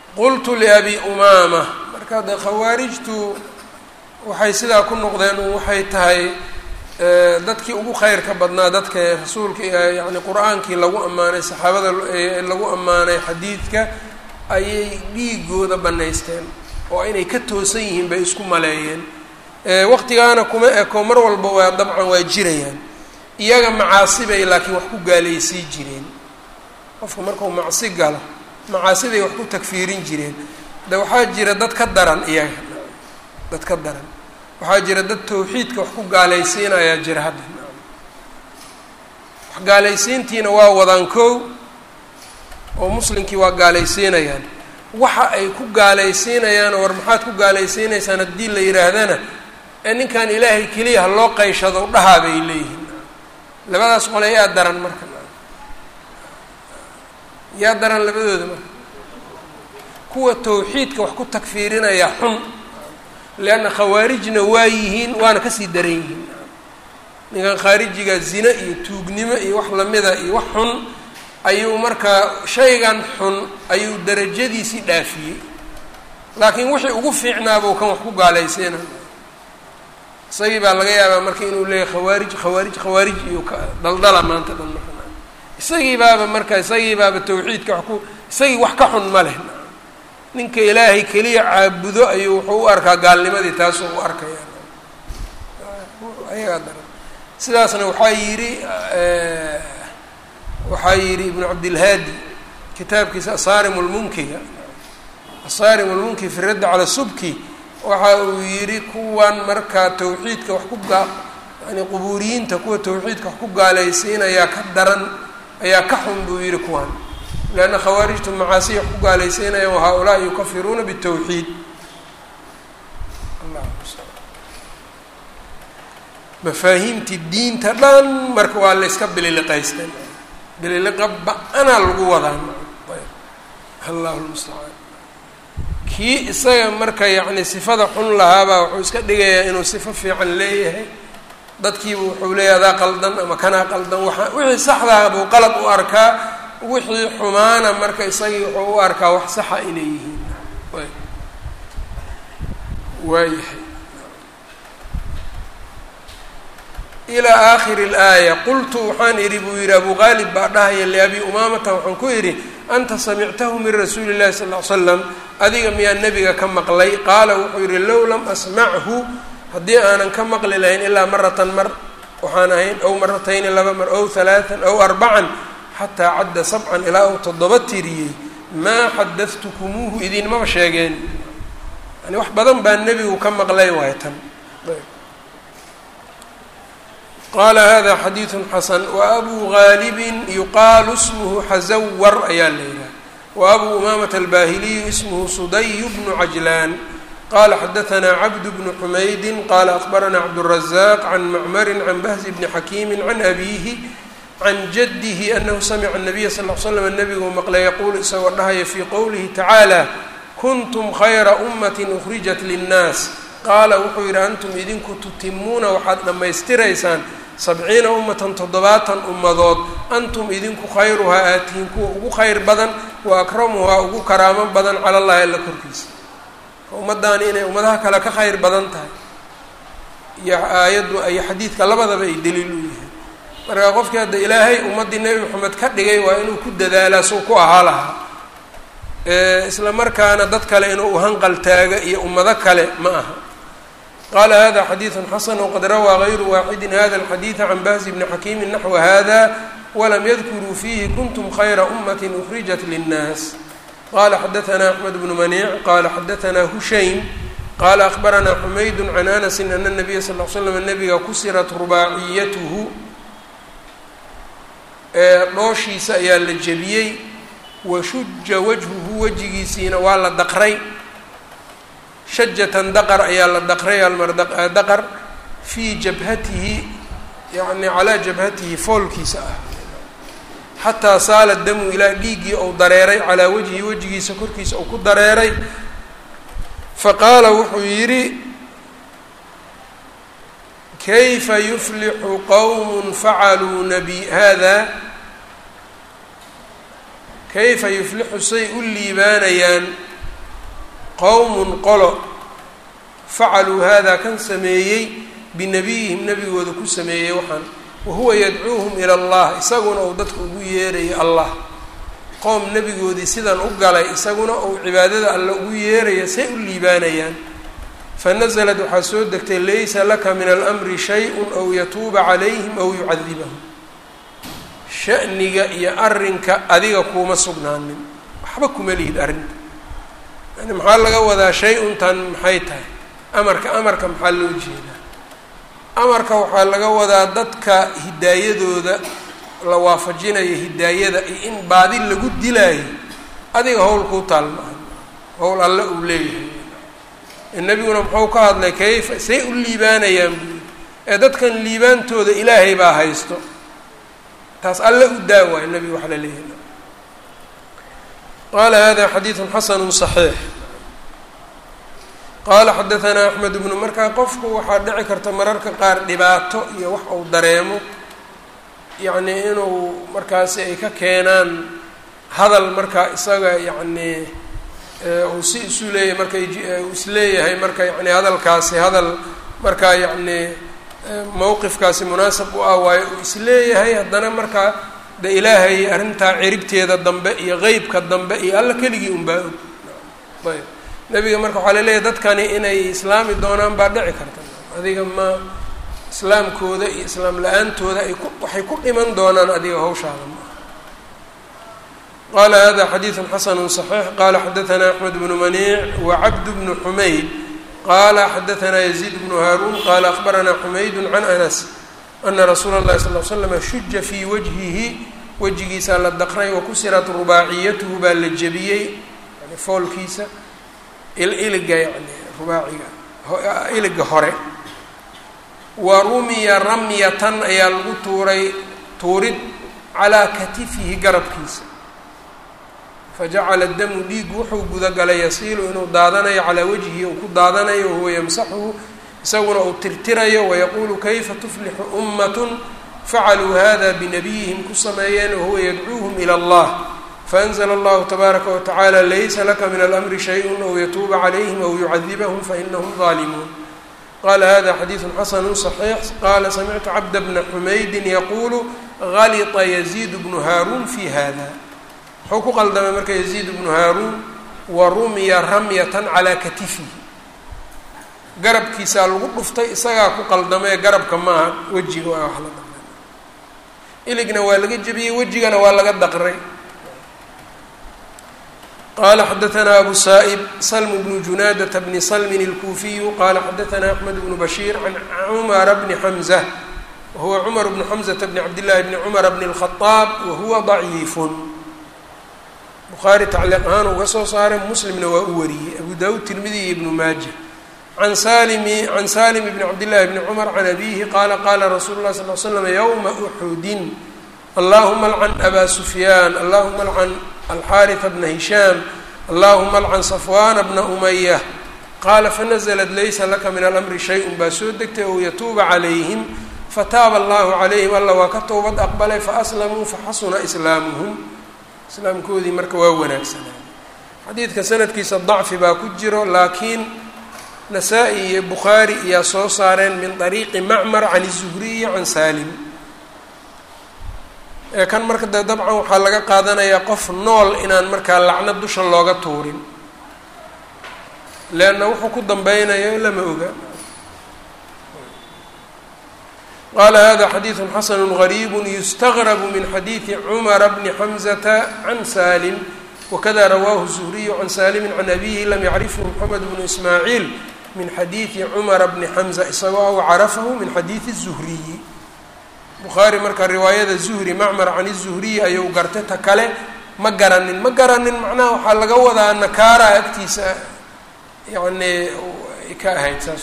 qultu liabi umaama marka de khawaarijtu waxay sidaa ku noqdeen waxay tahay dadkii ugu khayrka badnaa dadka rasuulka yani qur-aankii lagu ammaanay saxaabada lagu ammaanay xadiidka ayay dhiigooda banaysteen oo inay ka toosan yihiin bay isku maleeyeen waqtigaana kuma eko mar walba waa dabcan waa jirayaan iyaga macaasibay laakiin wax ku gaalaysii jireen qofka markuu macsi galo macaasiday wax ku tagfiirin jireen de waxaa jira dad ka daran iyaga dad ka daran waxaa jira dad tawxiidka wax ku gaalaysiinayaa jira hadda wax gaalaysiintiina waa wadaan kow oo muslimkii waa gaalaysiinayaan waxa ay ku gaalaysiinayaan war maxaad ku gaalaysiinaysaan haddii la yidhaahdana ee ninkan ilaahay keliya ha loo qayshado dhahaa bay leeyihiin labadaas qole yaa daran marka yaa daran labadooda marka kuwa tawxiidka wax ku tagfiirinaya xun leanna khawaarijna waa yihiin waana kasii daran yihiin ninkan khaarijiga zine iyo tuugnimo iyo wax lamida iyo wax xun ayuu markaa shaygan xun ayuu darajadiisii dhaafiyey laakiin wixii ugu fiicnaabuu kan wax ku gaalaysiina isagii baa laga yaabaa marka inuu leeyahy khawaarij khawaarij khawaarij iyo ka daldala maanta dhan marka isagii baaba marka isagii baaba tawxiidka wax ku isagii wax ka xun ma leh ninka ilaahay keliya caabudo ayuu wuxuu u arkaa gaalnimadii taasuu u arkaya ayagaa daran sidaasna waxaa yidhi waxaa yidhi ibnu cabdilhaadi kitaabkiisa asaarim lmunkiga asaarim lmunki fi raddi cala subki waxa uu yidhi kuwan markaa tawxiidka wax ku gaa yani qubuuriyiinta kuwa tawxiidka wax ku gaalaysiinayaa ka daran ayaa ka xun buu yidhi kuwan leanna khawaarijtu macaasiya wax ku gaalaysiinayaan wa haa-ulaa'i yukafiruuna bitawxiid mafaahiimtii diinta dhan marka waa layska bililiqaysteen bililiqa ba-anaa lagu wadaa allahu lmustacaan kii isaga marka yacni sifada xun lahaabaa wuxuu iska dhigayaa inuu sifo fiican leeyahay dadkiiba wuxuu leeyahay adaa qaldan ama kanaa qaldan waaa wixii saxdaha buu qalad u arkaa wixii xumaana marka isagii wuxuu u arkaa wax saxa inay yihiin waayahay ilaa aakhiri اlaaya qultu waxaan idhi buu yidhi abu qaalib baa dhahaya liabi umaamata waxaan ku idhi anta samictahu min rasuuli اllahi sal ly slam adiga miyaa nebiga ka maqlay qaala wuxuu yidhi low lam asmachu haddii aanan ka maqli lahayn ilaa maratan mar waxaan ahayn ow maratayni laba mar ow halaaan ow arbacan xataa cadda sabcan ilaa uu toddoba tiriyey maa xadatkumuuhu idinmaba sheegeen yani wax badan baa nebigu ka maqlay waay tan qaala hada xadiidu xasan waabuu gaalibin yuqaalu ismuhu xazawar ayaa la yidhaha waabuu umaamata albaahiliyu ismuhu suday bnu cajlaan qala xadaثna cabd bnu xumaydi qala akbarana cabdالrazaq can macmari can bahzi bni xakiimi can abiihi can jadihi anahu samica الnabiya sal l slam nabigu maqlay yaquulu isagoo dhahaya fii qowlihi tacaala kuntum khayra umati ukrijat linnaas qaala wuxuu yidhi antum idinku tutimuuna waxaad dhammaystiraysaan sabciina ummatan toddobaatan ummadood antum idinku khayruhaa aatihiin kuwa ugu khayr badan wa akramuhaa ugu karaamo badan cala llahi alla korkiisa ummaddaani inay ummadaha kale ka khayr badan tahay iyo aayaddu iyo xadiidka labadaba ay daliil u yihiin marka qofkii hadda ilaahay ummaddii nebi moxamed ka dhigay waa inuu ku dadaalaa suu ku ahaa lahaa isla markaana dad kale inuu uhanqal taaga iyo ummado kale ma aha qaala hada xadiidu xasan wqad rawaa gayru waaxidi hada alxadiida can bahzi bni xakiimi naxwa hada walam yadkuruu fiihi kuntum khayra umati ukrijat linnaas qala xadaثna axmed bnu maniic qala xadaثna hushaym qala akbarana xumaydu can anasi ana الnabiya sal l slam nabiga kusirat rubaaciyatuhu dhooshiisa ayaa la jebiyey washuja wajhuhu wejigiisiina waa la daqray shajatan daqar ayaa la daqray almardaqar fii jabhatihi yani calaa jabhatihi foolkiisa ah xataa saala damu ilaa dhiiggii ou dareeray calaa wajhi wejigiisa korkiisa uu ku dareeray faqaala wuxuu yidhi kayfa yuflixu qowm facaluu nabi hada kayfa yuflixu say u liibaanayaan qowmun qolo facaluu haadaa kan sameeyey binabiyihim nebigooda ku sameeyey waxaan wahuwa yadcuuhum ila allah isaguna uu dadka ugu yeerayo allah qoom nebigoodii sidan u galay isaguna uu cibaadada alle ugu yeeraya say u liibaanayaan fanaزlat waxaa soo degtay laysa laka min almri shay-un aw yatuuba calayhim aw yucadibahum sha'niga iyo arrinka adiga kuuma sugnaanin waxba kuma lihid arrinta yani maxaa laga wadaa shay-untan maxay tahay amarka amarka maxaa loo jeedaa amarka waxaa laga wadaa dadka hidaayadooda la waafajinayo hidaayada iyo in baadi lagu dilaayo adiga howl kuu taal maaha howl alle uu leeyahay nebiguna muxuu ka hadlay kayfa say u liibaanayaan buuli ee dadkan liibaantooda ilaahay baa haysto taas alle u daawaayo nebigu waxa la leeyahay qala hada xadiidu xasanu صaxiix qaala xadaanaa axmed bnu markaa qofku waxaa dhici karta mararka qaar dhibaato iyo wax uu dareemo yacnii inuu markaasi ay ka keenaan hadal markaa isaga yacnii uu si isu leeyahay marka uu isleeyahay marka yani hadalkaasi hadal markaa yacnii mowqifkaasi munaasib u ah waayo uu isleeyahay haddana markaa de ilaahay arrintaa ciribteeda dambe iyo qeybka dambe iyo alla keligii unbaa og ayb nebiga marka waxaa laleeyahay dadkani inay islaami doonaan baa dhici karta adiga ma islaamkooda iyo islaam la-aantooda ay ku waxay ku dhiman doonaan adiga hawshaada ma qala hada xadiidu xasanu صaxiix qala xadaanaa axmed bnu maniic wacabd bnu xumayd qala xadaanaa yaziid bnu haaruun qala akbaranaa xumaydu can anas ana rasuula اllahi sal l slama shuja fii wajhihi wejigiisaa la daqray wakusirat rubaaciyatuhu baa la jebiyey yani foolkiisa iliga yani rubaaciga iliga hore wa rumiya ramyatan ayaa lagu tuuray tuurid calaa katifihi garabkiisa fajacala damu dhiigu wuxuu gudagalay yasiilu inuu daadanayo calaa wajhihi uu ku daadanayo wahuwa yamsaxuhu isaguna uu tirtirayo wayaquulu kayfa tuflixu ummatun facaluu hada binabiyihim ku sameeyeen wahuwa yadcuuhum ila allah faanzla allahu tabaaraka watacaala laysa laka min alamri shayءu aw yatuuba calayhim aw yucadibahum fainahum ظaalimuun qala hada xadiidu xasanu صaxiix qala samictu cabda bna xumaydin yaquulu galita yaziid bnu haaruun fi hada wuxuu ku qaldamay marka yaziid bnu haaruun wa rumiya ramyatan calaa katifihi garabkiisaa lagu dhuftay isagaa ku qaldamay garabka maaha wejiga waa wax la daqray iligna waa laga jebiyey wejigana waa laga daqray qala xadaanaa abu saa'ib slm bnu junaadata bni slmin اlkuufiyu qala xadaanaa axmed bnu bashiir can cumara bni xamza wahuwa cumar bnu xamzata bni cabdillahi bni cumara bni اlkhadaab wahuwa ضaciifun bukhaari tacliiq ahaan uga soo saaray muslimna waa u wariyey abu dawud tirmidi iyo ibnu maaja can salimi can salim bni cabdillahi bni cumar can abihi qaala qaala rasuulu lah sal l slam ywma uxudin allahuma alcan aba sufyaan allahuma alcan alxaariثa bna hishaam allahuma alcan safwana bna umaya qaala fanazlat laysa laka min alamri shay-un baa soo degtay ou yatuuba calayhim fataaba allahu calayhim alla waa ka towbad aqbalay faaslamuu faxasuna islaamuhum islaamkoodii marka waa wanaagsanaa xadiidka sanadkiisa dacfi baa ku jiro laakiin nasaa-i iyo bukhaari iyaa soo saareen min طariiqi macmar can الzuhriyi can salim ee kan marka dee dabcan waxaa laga qaadanayaa qof nool inaan markaa lacno dusha looga tuurin leanna wuxuu ku dambeynayo lama oga qala hada xadiiثu xasanu غariib yustagrb min xadiiثi cmara bni xamزata can salim wakada rawaahu الzuhriyu can salimi can abihi lam yacrifhu mxamed bnu ismaaciil min xadiiثi cumara bni xamza isagoo aw carafahu min xadiiثi الzuhriyi bukhaari marka riwaayada zuhri macmar can الzuhriyi ayuu gartay ta kale ma garanin ma garanin macnaha waxaa laga wadaa nakaara agtiisa yani ka ahayd saas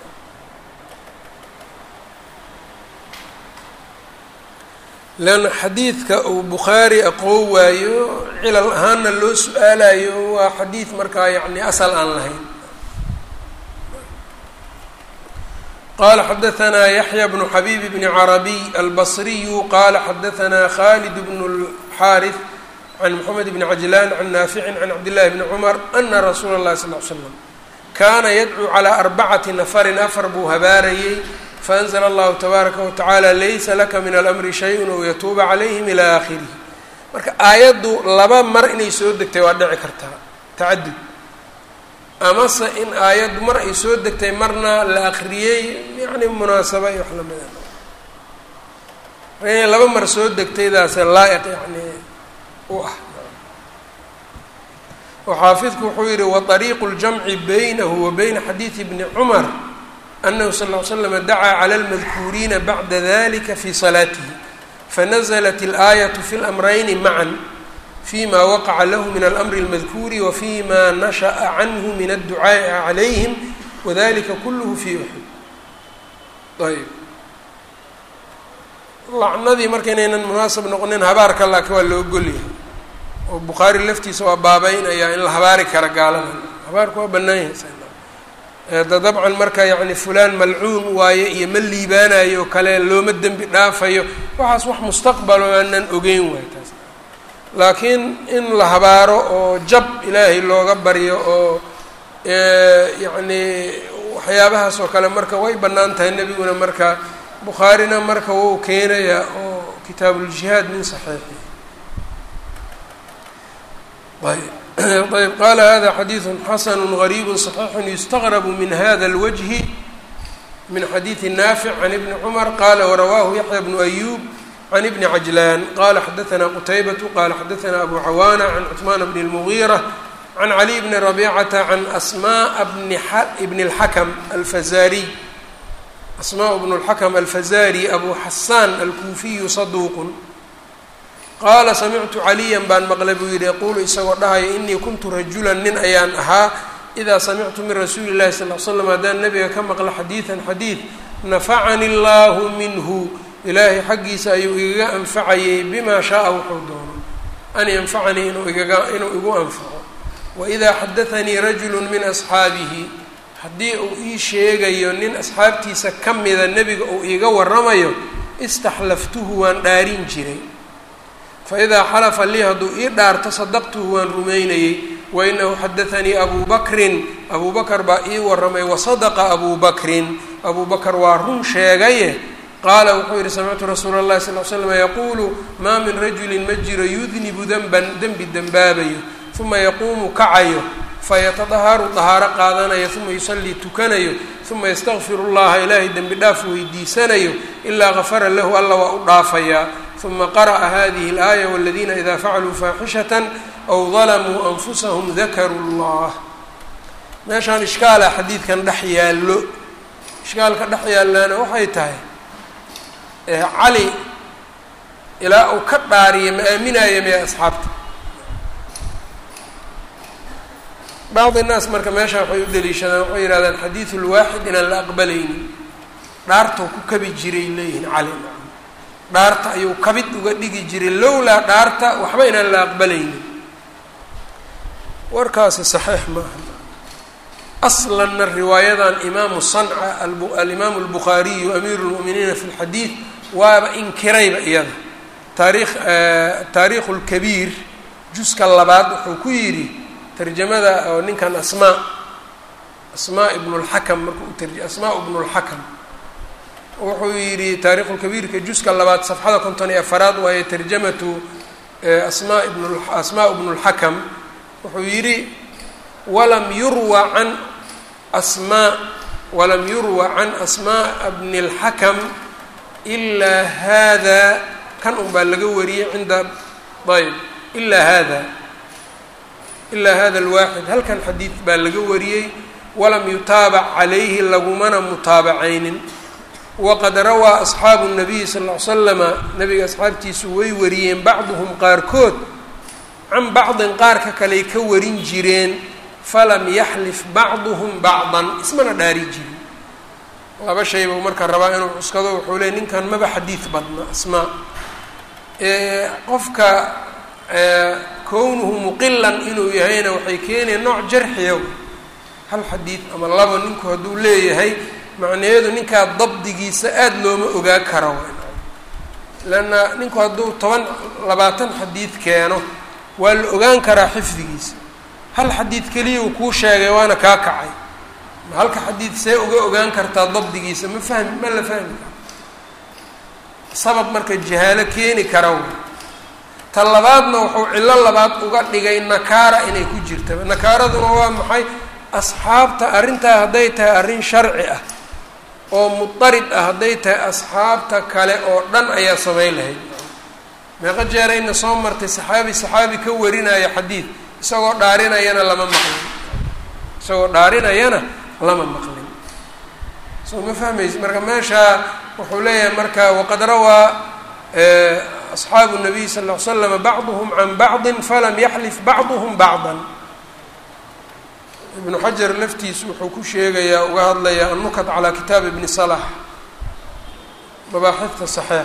leanna xadiidka uu bukhaari aqoon waayo cilal ahaanna loo su-aalayo waa xadiid markaa yacni asal aan lahayn qala xadaanaa yaxya bnu xabiib bni carabiy albasriyu qala xadaanaa khalid bnu اlxaariث can moxamed bni cajlaan can naaficin can cabdillahi bni cumar ana rasuula اllahi sal l slam kaana yadcuu calaa arbacati nafarin afar buu habaarayey faanzla allahu tabaaraka watacaala laysa laka min alamri shayun ou yatuuba calayhim ilaa aakhirihi marka aayaddu laba mar inay soo degtay waa dhici kartaa tacadud amase in aayaddu mar ay soo degtay marna la akriyey yani munaasaba iyo wax lamida inay laba mar soo degtaydaase laa-iq yani u ah oo xaafidku wuxuu yihi waطariiqu اljamci baynahu wa bayna xadiidi bni cumar anahu sal ll slm dacaa clى اlmadkuuriina bacda dalika fi salaatihi fanazlat اlaayaة fi اlamrayni macan fima waqaca lahu min almri اlmadkuuri wa fima nashaأa canhu min adducaaءi calayhim wadalika kulh fi uxud ayb lacnadii marka inaynan munaasab noqonin habaarka laakiin waa loo golyahay oo bukhaari laftiisa waa baabeynaya in la habaari kara gaalada habaarku waa banaan yahay da dabcan marka yacni fulaan malcuun waaye iyo ma liibaanayo kale looma dembi dhaafayo waxaas wax mustaqbalo aanan ogeyn waay taas laakiin in la habaaro oo jab ilaahay looga baryo oo yacni waxyaabahaas oo kale marka way bannaan tahay nebiguna marka bukhaarina marka wou keenayaa oo kitaabuuljihaad min saxiixi ayb ayb qala hada xadiidu xasanu gariibu صaxiixu yustaqrabu min hada اlwجhi min xadiidi naafic can ibni cumar qala warawaahu yaxya bnu ayub can ibni cajlaan qala xadaثna qutaybatu qala xadaثna abu cawaana can cثmaan bni اlmugiira can cali bni rabicata can asmaء bni اlxakm alfazariy asmaء bnu اlxakm alfazari abu xasaan alkuufiyu saduuq qaala samictu caliyan baan maqlay buu yidhi yaquulu isagoo dhahaya inii kuntu rajulan nin ayaan ahaa idaa samictu min rasuuli llahi sal l slam haddaan nabiga ka maqlo xadiidan xadiid nafacani allahu minhu ilaahay xaggiisa ayuu igaga anfacayay bimaa shaaa wuxuu doono an yanfacanii inuu igaga inuu igu anfaco waidaa xadaanii rajulu min asxaabihi haddii uu ii sheegayo nin asxaabtiisa ka mida nebiga uu iiga waramayo istaxlaftuhu waan dhaarin jiray faidaa xalafa lii hadduu ii dhaarto sadaqtuhu waan rumaynayey wainahu xadaanii abuu bakrin abuu bakar baa ii waramay wasadaqa abuu bakrin abuu bakar waa run sheegaye qaala wuxuu yihi samictu rasuula اllahi sal l slam yaquulu maa min rajulin ma jiro yudnibu denban dembi dembaabayo uma yaquumu kacayo fayatadaharu dahaaro qaadanayo uma yusallii tukanayo uma yastakfiru llaha ilaahay dembi dhaaf weydiisanayo ilaa gafara lahu alla waa u dhaafayaa uma qara'a hadihi اlaaya wاladiina ida facaluu faaxishata aw dalamuu anfusahum dakaruu اllah meeshaan ishkaala xadiidkan dhex yaallo ishkaalka dhex yaallaana waxay tahay cali ilaa uu ka dhaariya ma aaminaya miya asxaabta bacdi naas marka meesha waxay u daliishadaan waxay yihahdaan xadiidu lwaaxid inaan la aqbalaynin dhaartou ku kabi jiray leeyihin cali dhaarta ayuu kabid uga dhigi jiray lowlaa dhaarta waxba inaan la aqbalaynin warkaasi saxiix maaha aslanna riwaayadan imaamu sanca alimaamu albukhaariyu amiiru lmu'miniina fi lxadiid waaba inkirayba iyada taariikh taariikhu lkabiir juska labaad wuxuu ku yidhi tarjamada oo ninkan asmaa asmaa ibnu lxakam marka u tarj asmaa ibnu lxakam wuxuu yidhi taarikhulkabiirka juska labaad safxada konton iyo afaraad waaye tarjamatu asmaa ibn asmaa ibnu lxakam wuxuu yidhi walam yurwa can asmaa walam yurwa can asmaa bni اlxakam ilaa hada kan un baa laga wariyey cinda ayb ilaa hada ilaa hada alwaaxid halkan xadiid baa laga wariyey walam yutaabac calayhi lagumana mutaabacaynin waqad rawaa asxaabu nabiyi sal ll ly slama nabiga asxaabtiisu way wariyeen bacduhum qaarkood can bacdin qaarka kaley ka warin jireen falam yaxlif bacduhum bacdan ismana dhaari jirin laba shay buu marka rabaa inuu cuskado wuxuu leey ninkan maba xadiid badna asmaa qofka kownuhu muqilan inuu yahayna waxay keenayan nooc jarxiya hal xadiid ama laba ninku hadduu leeyahay macnaheedu ninkaa dabdigiisa aada looma ogaa karo leanna ninku hadduu toban labaatan xadiid keeno waa la ogaan karaa xifdigiisa hal xadiid keliya uu kuu sheegay waana kaa kacay halka xadiid see uga ogaan kartaa dabdigiisa ma fahmi ma la fahmi karo sabab marka jahaalo keeni kara ta labaadna wuxuu cillo labaad uga dhigay nakaara inay ku jirta nakaaraduna waa maxay asxaabta arrintaa hadday tahay arrin sharci ah oo mudarid ah hadday tahay asxaabta kale oo dhan ayaa samayn lahayd meeqo jeerayna soo martay saxaabi saxaabi ka warinaya xadiid isagoo dhaarinayana lama maqlin isagoo dhaarinayana lama maqlin soo ma fahmaysa marka meeshaa wuxuu leeyahay marka waqad rawaa asxaabu nabiy sal ll ly slama bacduhum can bacdi falam yaxlif bacduhum bacdan ibnu xajar laftiisu wuxuu ku sheegayaa uga hadlayaa annukat calaa kitaab ibni salax mabaaxifta saxiixa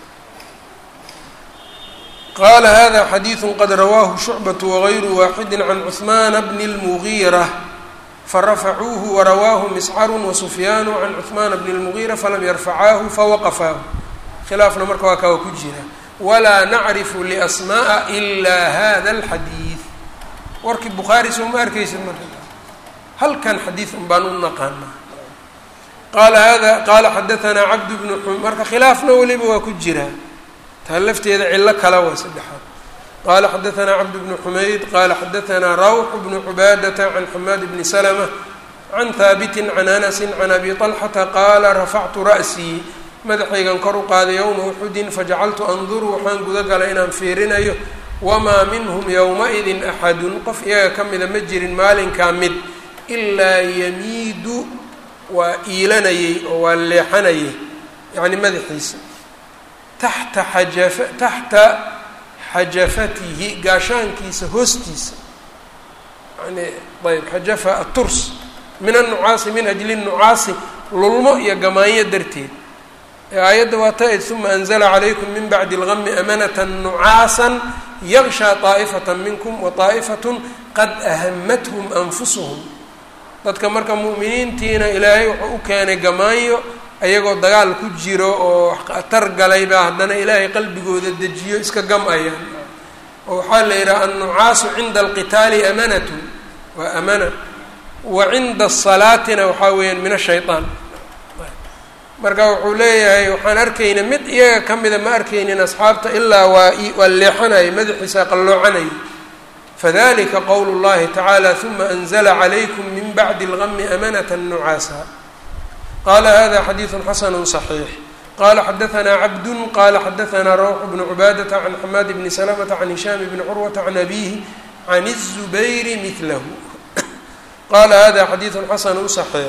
qaala hada xadiidu qad rawaahu shucbatu wagayru waaxidi can cuhmaana bni اlmugiira farafacuuhu warawaahu miscaru wasufyaanu can cuhmaana bni اlmugiira falam yarfacaahu fawaqafaahu khilaafna marka waa kawa ku jira walaa nacrifu liasma'a ilaa hada alxadiid warkii bukhaari soo ma arkaysid marka halkan xadiid un baan u naqaanaa qaala hada qaala xadaanaa cabd bnu xum marka khilaafna weliba waa ku jiraa taa lafteeda cillo kala waa saddexaad qaala xadaanaa cabd bnu xumayd qaala xadaanaa rawx bnu cubaadata can xamaad bni salma can haabitin can anasin can abi طalxata qaala rafactu ra'sii madaxaygan kor u qaaday yowma uxudin fajacaltu anduru waxaan guda galay inaan fiirinayo wamaa minhum yowma-idin axadun qof iyaga ka mida ma jirin maalinkaa mid ilaa yamiidu waa iilanayey oo waa leexanayay yacni madaxiisa taxta xajafa taxta xajafatihi gaashaankiisa hoostiisa yani ayb xajafa aturs min annucaasi min ajli nnucaasi lulmo iyo gamaanyo darteed aayadda waa ta-id uma anzla calaykum min bacdi اlgami amanata nucaasa yakshaa طaa'ifata minkum wa طaa'ifatun qad ahamathum anfusuhum dadka marka mu'miniintiina ilaahay wuxuu u keenay gamaanyo ayagoo dagaal ku jiro oo khatar galay baa haddana ilaahay qalbigooda dejiyo iska gam-ayaan oo waxaa la yidhaha annucaasu cinda alqitaali amanatun waa amana wa cinda asalaatina waxaa weeyaan min ashayطaan marka wuxuu leeyahay waxaan arkayna mid iyaga ka mida ma arkaynin asxaabta ilaa waa waa leexanaya madaxiisa qalloocanaya fadalika qowlu llahi tacaala uma anzla calaykum min bacdi اlgami amanata nucaasa qala hada xadiidu xasanu صaxiix qala xadaanaa cabdu qala xadaanaa rawx bnu cubaadata can xamaad bni salamata can hishaam bni curwata can abihi can الzubayri milahu qala hada xadiidu xasanu صaxiix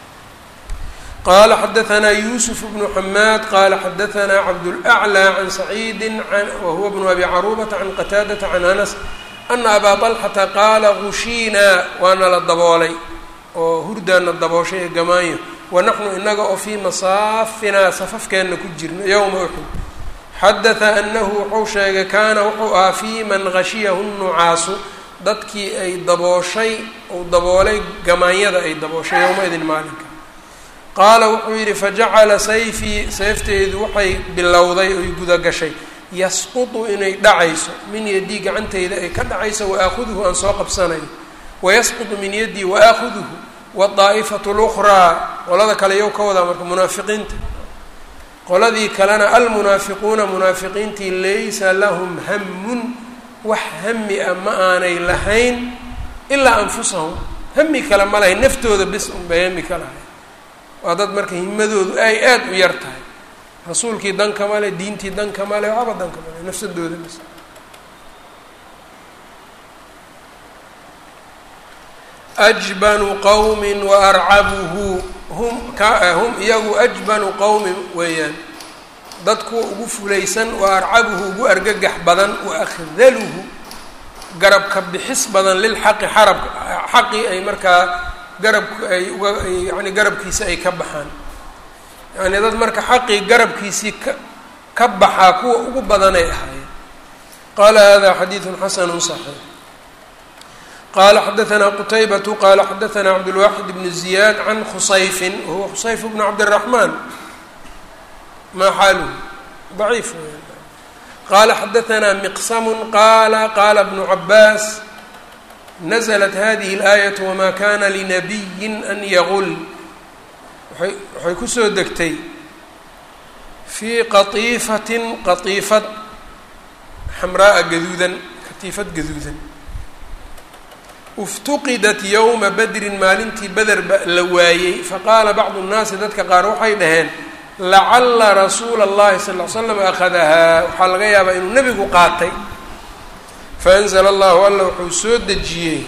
qala xadaanaa yusuf bnu xamaad qala xadaanaa cabdulأclى can saciidi wahuwa bnu abi carubata can qataadata can anas ana abaa طalxata qaala gushiinaa waana la daboolay oo hurdaana dabooshay ee gamaanyo wanaxnu inaga oo fii masaafinaa safafkeenna ku jirno yowma uxud xadaثa anahu wuxuu sheegay kaana wuxuu ahaa fii man gashiyahu nucaasu dadkii ay dabooshay uu daboolay gamaanyada ay dabooshay yowma-idin maalinka qaala wuxuu yidhi fajacala sayfii seefteedu waxay bilowday oy gudagashay yasqutu inay dhacayso min yaddii gacantayda ay ka dhacayso waaahuduhu aan soo qabsanayo wayasqutu min yaddii waaahuduhu wadaa'ifatu lukhraa qolada kale yow ka wadaa marka munaafiqiinta qoladii kalena almunaafiquuna munaafiqiintii laysa lahum hamun wax hami ah ma aanay lahayn ilaa anfusahum hami kale ma lahayn naftooda bis unbay hami ka lahayn waa dad marka himadoodu ay aada u yar tahay rasuulkii danka male diintii danka male waxba danka male nafsadooda bis ajbanu qowmin wa arcabuhu hum ka hum iyagu ajbanu qowmin weeyaan dad kuwa ugu fulaysan wa arcabuhu ugu argagax badan wa akhdaluhu garabka bixis badan lilxaqi xarab xaqii ay markaa garabk ay uga yani garabkiisa ay ka baxaan yani dad marka xaqii garabkiisii ka ka baxaa kuwa ugu badanay ahaayeen qaala hada xadiidu xasanu صaxiix qala xadaanaa qutaybatu qala xadaanaa cabdulwaxid bn ziyaad can khusayfin wahuwa khusayf bnu cabdiraxmaan maa xaaluhu daciif qala xadaanaa miqsamu qaala qaala bnu cabaas naزlat hadihi اlaayaة wma kana linabiyi an yagul waay waxay kusoo degtay fii qatiifatin qatiifad xamraaa gaduudan katiifad gaduudan iftuqidat yowma badrin maalintii beder ba la waayey faqaala bacdu nnaasi dadka qaar waxay dhaheen lacala rasuula اllahi sal l slam akhadahaa waxaa laga yaabaa inuu nebigu qaatay faanzla allahu alla wuxuu soo dejiyey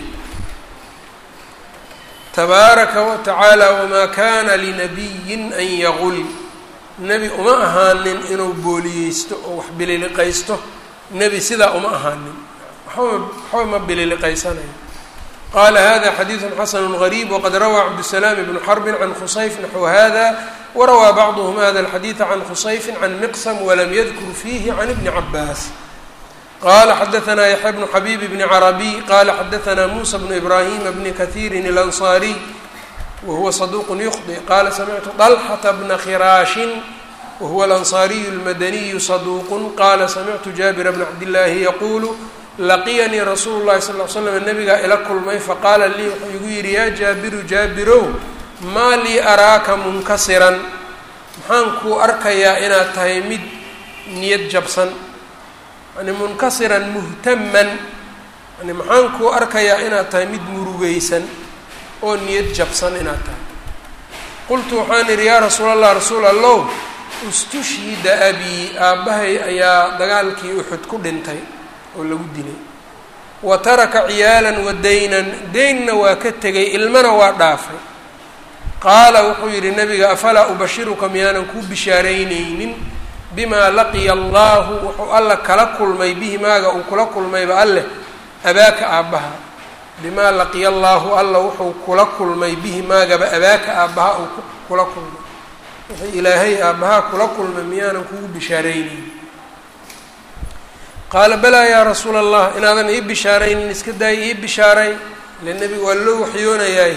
tabaaraka wa tacaala wamaa kana linabiyin an yaqul nebi uma ahaanin inuu booliyeysto oo wax bililiqaysto nebi sidaa uma ahaanin waxba waxba ma bililiqaysanayo qala hada xadiidu xasanu gariib waqad rawaa cabdusalaam ibnu xarbin can khusayf naxwu hada warawaa bacduhm hada alxadiida can khusayfi can miqsam walam yadkur fiihi can ibni cabaas qala xadaanaa yaxya bnu xabiib bni carabiy qala xadaanaa muusa bnu ibraahima bni kahiirin اlanصaariy wahuwa saduuq yukhdi qala samictu طalxata bna khiraashin wahuwa alanصaariyu اlmadaniyu saduuq qala samictu jaabira bna cabdillaahi yaquulu laqiyanii rasuulu llahi sal l slam nabigaa ila kulmay faqaala lii wuxuu igu yidhi yaa jaabiru jaabirow maa lii araaka munkasiran maxaan kuu arkayaa inaad tahay mid niyad jabsan yani munkasiran muhtaman yani maxaan kuu arkayaa inaad tahay mid murugeysan oo niyad jabsan inaad tahay qultu waxaan idhi yaa rasuul allah rasuul allow istushhida abii aabbahay ayaa dagaalkii uxud ku dhintay oo lagu dilay wa taraka ciyaalan wa daynan deynna waa ka tegay ilmana waa dhaafay qaala wuxuu yidhi nabiga afalaa ubashiruka miyaanan kuu bishaaraynaynin bimaa laqiya allaahu wuxuu alla kala kulmay bihi maaga uu kula kulmayba alleh abaaka aabbaha bimaa laqiya allaahu alla wuxuu kula kulmay bihi maagaba abaaka aabbaha uu kula kulmay wixii ilaahay aabbahaa kula kulmay miyaanan kugu bishaaraynaynin qaala balaa yaa rasuula allah inaadan ii bishaaraynin iska daaya ii bishaaray ile nebiga waa loo waxyoonayaay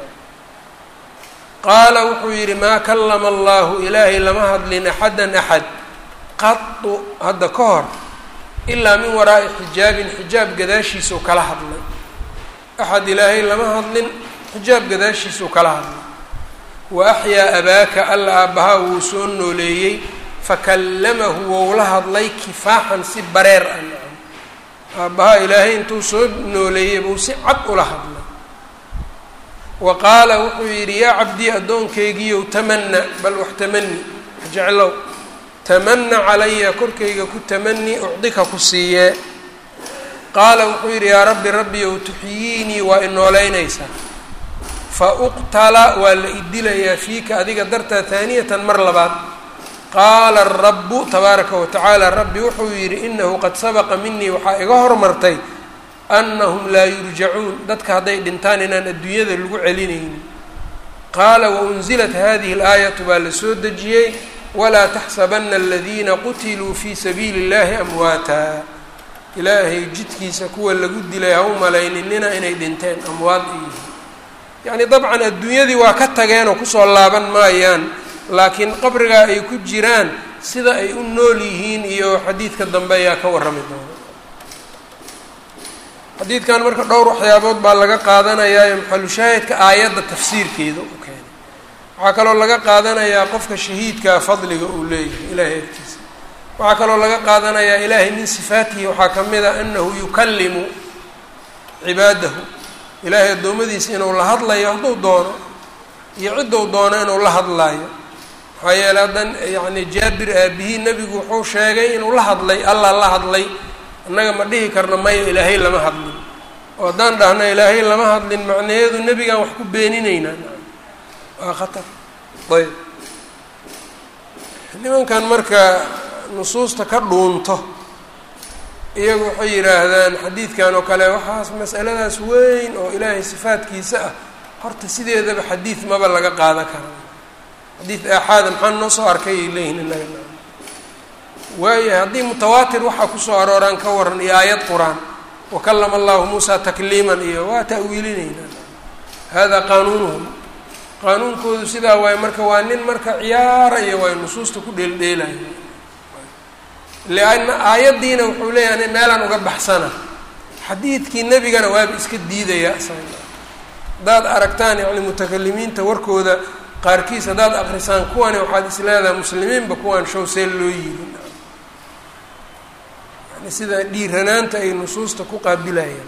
qaala wuxuu yidhi maa kallama allahu ilaahay lama hadlin axadan axad qadu hadda ka hor ilaa min waraa'i xijaabin xijaab gadaashiisuu kala hadlay axad ilaahay lama hadlin xijaab gadaashiisuu kala hadlay wa axyaa abaaka alla aabbahaa wuu soo nooleeyey fakallamahu wou la hadlay kifaaxan si bareer ah nacam aabbahaa ilaahay intuu soo nooleeyey buu si cad ula hadlay wa qaala wuxuu yidhi yaa cabdii addoonkaygiiyow tamana bal wax tamani jeclow tamana calaya korkayga ku tamani ucdika ku siiyee qaala wuxuu yidhi yaa rabbi rabbiyow tuxyiinii waa inooleynaysaa fa uqtala waa la idilayaa fiika adiga dartaa haaniyatan mar labaad qaala arabu tabaaraka wa tacaala rabbi wuxuu yidhi inahu qad sabaqa minii waxaa iga hormartay anahum laa yurjacuun dadka hadday dhintaan inaan adduunyada lagu celinaynin qaala waunzilat hadihi اlaayatu baa la soo dejiyey walaa taxsabana aladiina qutiluu fii sabiili اllahi amwaata ilaahay jidkiisa kuwa lagu dilay ha u malayninina inay dhinteen amwaad ay yihiin yacni dabcan adduunyadii waa ka tageenoo kusoo laaban maayaan laakiin qabrigaa ay ku jiraan sida ay u nool yihiin iyo xadiidka dambe ayaa ka warrami doona xadiidkan marka dhowr waxyaabood baa laga qaadanayaa maxalushaahidka aayadda tafsiirkeeda u keenay waxaa kaloo laga qaadanayaa qofka shahiidkaa fadliga uu leeyahay ilaahay agtiisa waxaa kaloo laga qaadanayaa ilaahay min sifaatihi waxaa ka mid a anahu yukallimu cibaadahu ilaahay addoommadiisa inuu la hadlayo hadduu doono iyo cidduu doono inuu la hadlaayo maxaa yeele haddan yacni jaabir aabihii nebigu wuxuu sheegay inuu la hadlay allah la hadlay annaga ma dhihi karno maya ilaahay lama hadlin oo haddaan dhahno ilaahay lama hadlin macnaheedu nebigaan wax ku beeninaynaa waa khatar ayb nimankan marka nusuusta ka dhuunto iyagu waxay yidhaahdaan xadiidkan oo kale waxaas masaladaas weyn oo ilaahay sifaadkiisa ah horta sideedaba xadiid maba laga qaadan karaa xadiid aaxaada maxaa noo soo arkay ay leeyihin inaga waayo haddii mutawaatir waxaa kusoo arooraan ka waran iyo aayad qur-aan wakalama allahu muusa takliiman iyo waa ta'wiilinaynaa hada qaanuunuhum qaanuunkoodu sidaa waaye marka waa nin marka ciyaaraya waayo nusuusta ku dheeldheelaya lianna aayaddiina wuxuu leeyahay meelaan uga baxsana xadiidkii nebigana waaba iska diidaya haddaad aragtaan yacni mutakalimiinta warkooda qaarkiis haddaad akrisaan kuwani waxaad is leedahay muslimiinba kuwaan show see loo yiri yani sida dhiiranaanta ay nusuusta ku qaabilayaan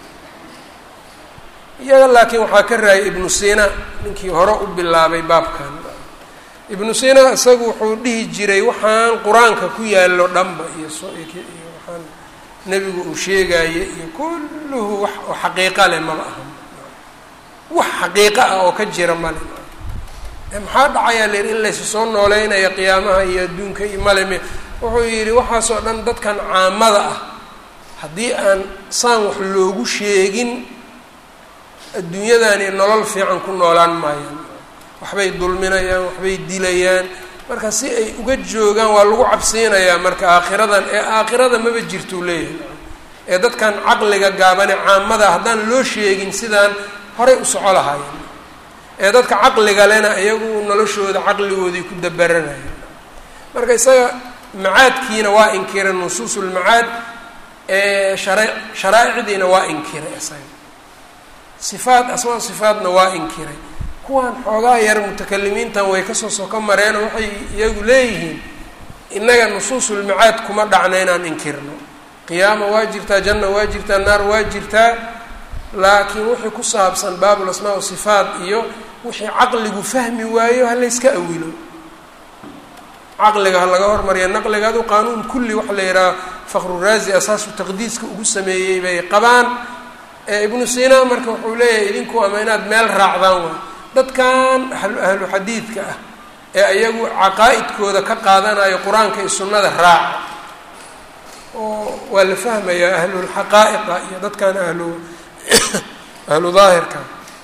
iyaga laakiin waxaa ka raayay ibnu sina ninkii hore u bilaabay baabkan ibnu sina isagu wuxuu dhihi jiray waxaan qur-aanka ku yaallo dhanba iyo iyo waxaan nebigu uu sheegaaye iyo kulluhu wax oo xaqiiqa leh maba aha wax xaqiiqo ah oo ka jira male maxaa dhacayaa la yidhi in laysu soo nooleynaya qiyaamaha iyo adduunka iyo maleme wuxuu yidhi waxaasoo dhan dadkan caamada ah haddii aan saan wax loogu sheegin adduunyadani nolol fiican ku noolaan maayaan waxbay dulminayaan waxbay dilayaan marka si ay uga joogaan waa lagu cabsiinayaa marka aakhiradan ee aakhirada maba jirtuu leeyahay ee dadkan caqliga gaabane caamada haddaan loo sheegin sidaan horay u soco lahaayeen ee dadka caqliga lena iyagu noloshooda caqligoodii ku dabaranaya marka isaga macaadkiina waa inkiray nusuusulmacaad ee shara sharaa'icdiina waa inkiray isaga sifaad asmaa sifaadna waa inkiray kuwan xoogaa yar mutakalimiintan way kasoo soko mareen oo waxay iyagu leeyihiin innaga nusuusulmacaad kuma dhacna inaan inkirno qiyaama waa jirtaa janna waa jirtaa naar waa jirtaa laakiin wixii ku saabsan baabul asmaa sifaat iyo wixii caqligu fahmi waayo ha layska awilo caqliga ha laga hormariya naqliga adu qaanuun kulli waxa la yidhaha fakhruraazi asaasu taqdiiska ugu sameeyey bay qabaan ibnu sina marka wuxuu leeyahay idinku ama inaad meel raacdaan waa dadkan ahlu xadiidka ah ee iyagu caqaa'idkooda ka qaadanayo qur-aanka iyo sunnada raaca oo waa la fahmayaa ahlulxaqaa'iqa iyo dadkan ahlu ahlu daahirka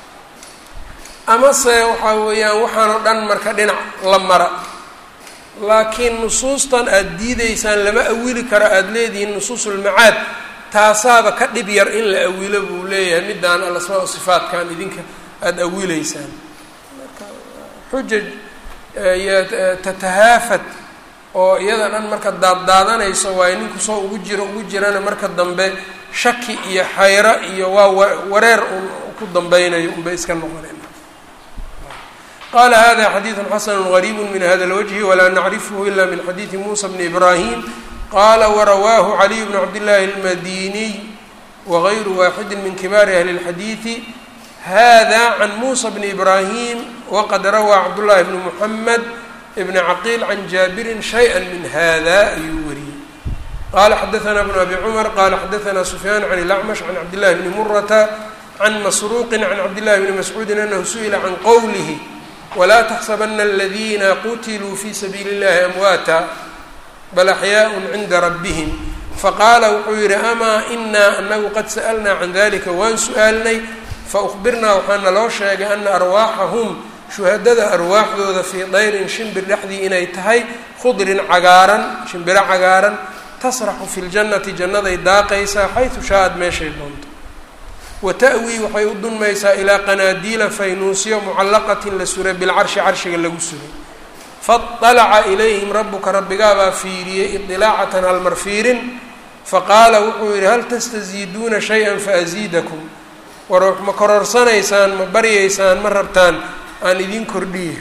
amase waxaa weeyaan waxaan oo dhan marka dhinac la mara laakiin nusuustan aada diideysaan lama awili karo aada leedihiin nusuusulmacaad taasaaba ka dhib yar in la awilo buu leeyahay middaan alasmaa sifaatkan idinka aada awileysaan marka xujaj iyo tatahaafad oo iyada dhan marka daaddaadanayso waayo ninku soo ugu jiro ugu jirana marka dambe shaki iyo xayro iyo waa wareer un ku dambeynayo unbay iska noqoneen qala hada xadiidu xasanu gariibu min hada lwجhi walaa nacrifhu ila min xadiidi musa bni ibrahim qala warawaahu caliy bn cabdillahi اlmadiniy wagayru waaxidi min kibaari ahli اlxadiidi hada can musa bni ibrahim waqad rawaa cabdullahi bni muxamed bn caqiil can jaabirin shayئa min hada ayuu wariyey qala xadaثna bn abi cmar qala xadaثna sufyaan can اlacmash can cabdillahi bni murata can masruuqi can cabdillahi bni mascuudi anahu su'ila can qowlih wlaa taxsabana aladiina qutiluu fi sabiili اllahi amwaata bal axyaaء cinda rabbihim faqaala wuxuu yihi amaa inaa anagu qad sa'alnaa can dalika waan su-aalnay faأkhbirnaa waxaa naloo sheegay ana arwaaxahum shuhadada arwaaxdooda fii dayrin shimbir dhexdii inay tahay khudrin cagaaran shimbiro cagaaran tasraxu fi ljannati jannaday daaqaysaa xaysu shaaad meeshay doonto wata'wii waxay u dunmaysaa ilaa qanaadiila faynuusyo mucallaqatin la suray bilcarshi carshiga lagu suray faطalaca ilayhim rabuka rabbigaabaa fiiriyey idilaacatan halmar fiirin faqaala wuxuu yihi hal tastaziiduuna shay-an faasiidakum war ma kororsanaysaan ma baryaysaan ma rabtaan aan idin kordhiye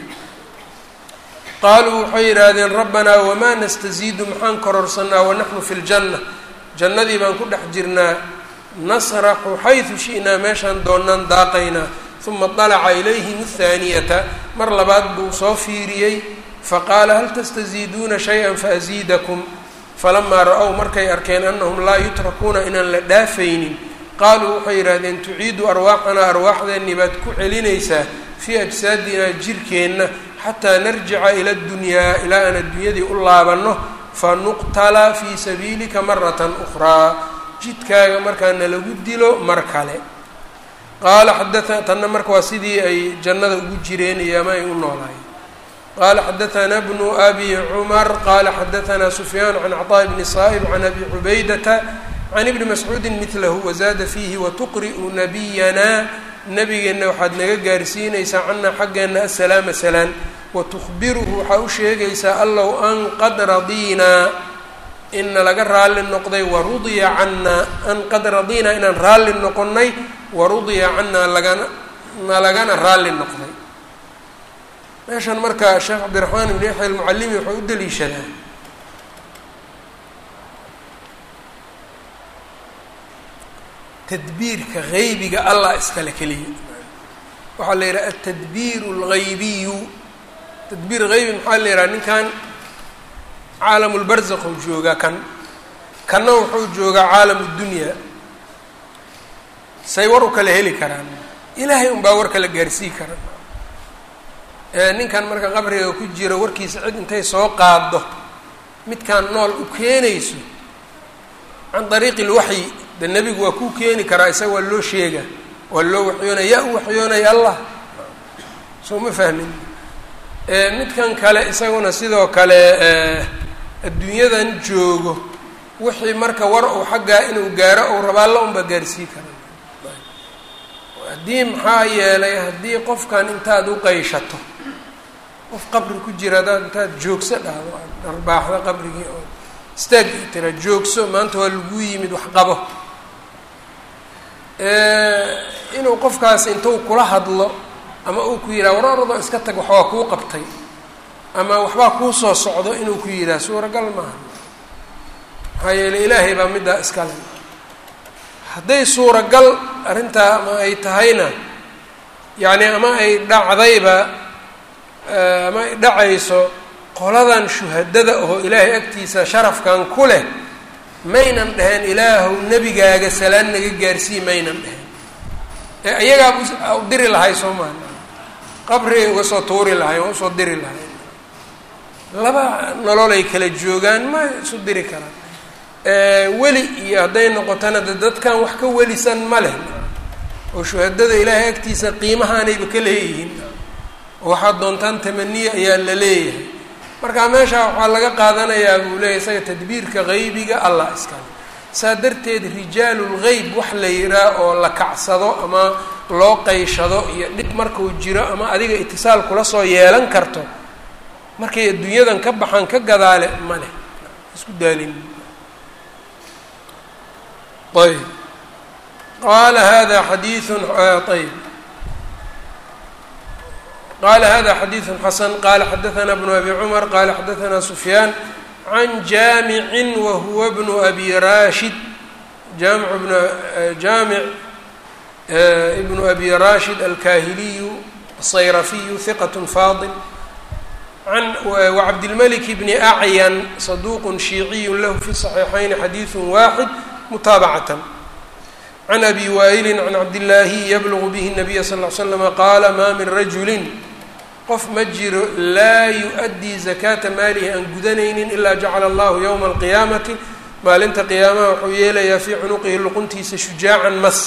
qaaluu waxay yidhaahdeen rabbanaa wamaa nastaziidu maxaan kororsanaa wanaxnu fi ljanna jannadii baan ku dhex jirnaa nasraxu xaysu shi'naa meeshaan doonaan daaqaynaa uma dalaca ilayhim athaaniyata mar labaad buu soo fiiriyey faqaala hal tastaziiduuna shay-an faasiidakum falamaa ra-ow markay arkeen annahum laa yutrakuuna inaan la dhaafaynin qaaluu waxay yidhaahdeen tuciidu arwaaxanaa arwaaxdeennii baad ku celinaysaa fii ajsaadinaa jirkeenna xataa narjica ila ddunyaa ilaa aan adduunyadii u laabanno fa nuqtala fii sabiilika maratan ukhraa jidkaaga markaana lagu dilo mar kale qaala xadaa tanna marka waa sidii ay jannada ugu jireen iyo ama ay u noolaayeen qaala xadaثana bnu abi cumar qaala xadaثana sufyaan can cطاء bni saa'ib can abi cubaydata can ibni mascuudi midlahu wazaada fiihi watuqri'u nabiyana nabigeenna waxaad naga gaarsiinaysaa cana xaggeenna asalaama salaan watukhbiruhu waxaa u sheegaysaa allow an qad radiinaa ina laga raalli noqday warudiya cannaa an qad radinaa inaan raalli noqonnay warudiya cannaa lagana na lagana raalli noqday meeshan marka sheekh cabdiraxmaan ibn yaxya almucalimi wuxuu u daliishadaa tadbiirka haybiga allah iskale keliya waxaa la yidhaha altadbiir algaybiyu tadbiir haybi maxaa la yidhaha ninkan caalamulbarzaquu joogaa kan kanna wuxuu joogaa caalam dunyaa say war u kala heli karaan ilaahay unbaa war kala gaarsii karan ninkan marka qabriga ku jira warkiisa cid intay soo qaado midkaan nool u keenayso can dariiqi lwaxyi de nebigu waa kuu keeni karaa isaga waa loo sheega waa loo waxyoonaya yaa u waxyoonaya allah soo ma fahmin midkan kale isaguna sidoo kale adduunyadan joogo wixii marka war uu xaggaa inuu gaaro ou rabaa alla unbaa gaarsii kara haddii maxaa yeelay haddii qofkan intaad u qayshato qof qabri ku jira hadaad intaad joogso dhahdo aad dharbaaxdo qabrigii oo istaag tira joogso maanta waa lagu yimid wax qabo inuu qofkaas intuu kula hadlo ama uu ku yidhaha wararado iska tag waxbaa kuu qabtay ama waxbaa kuu soo socdo inuu ku yidhaha suuragal maaha maxaa yeeley ilaahay baa middaa iskale hadday suuragal arrintaa ama ay tahayna yacni ama ay dhacdayba ama ay dhacayso qoladan shuhadada oo ilaahay agtiisa sharafkan ku leh maynan dheheen ilaahow nebigaaga salaan naga gaarsii maynan dheheen ee ayagaa u diri lahay soo maa qabrigay uga soo tuuri lahay oo usoo diri lahay laba nololay kala joogaan ma isu diri karaan weli iyo hadday noqotona de dadkan wax ka welisan ma leh oo shuhadada ilaahay agtiisa qiimahaanayba ka leeyihiin oo waxaad doontaan tamaniya ayaa la leeyahay marka meeshaa waxaa laga qaadanayaa buu leeyahy isaga tadbiirka haybiga allah iskale saa darteed rijaalulgeyb wax la yihaa oo la kacsado ama loo qayshado iyo dhib markuu jiro ama adiga itisaal kula soo yeelan karto markay adduunyadan ka baxaan ka gadaale ma leh isku daalin ayb qaala hada xadiiun ayb qala hada xadiiثu xasan qala xadaثna bnu abi cmar qala xadaثna sufyaan can jaamicin wahuwa bnu abi rashid jaamic bn jaamic ibnu abi rashid alkahiliyu الصayrafiyu hiqaة faadil an wcabdilmlik bni acyan saduq shiiciy lahu fi صaxiixayn xadiiث waaxid mutaabacatan can abi waa'ili can cabdillaahi yablugu bihi الnabiya sal ly slama qaala maa min rajulin qof ma jiro laa yu-addii zakaata maalihi aan gudanaynin ilaa jacala allahu yowma alqiyaamati maalinta qiyaamaha wuxuu yeelayaa fii cunuqihi luquntiisa shujaacan mas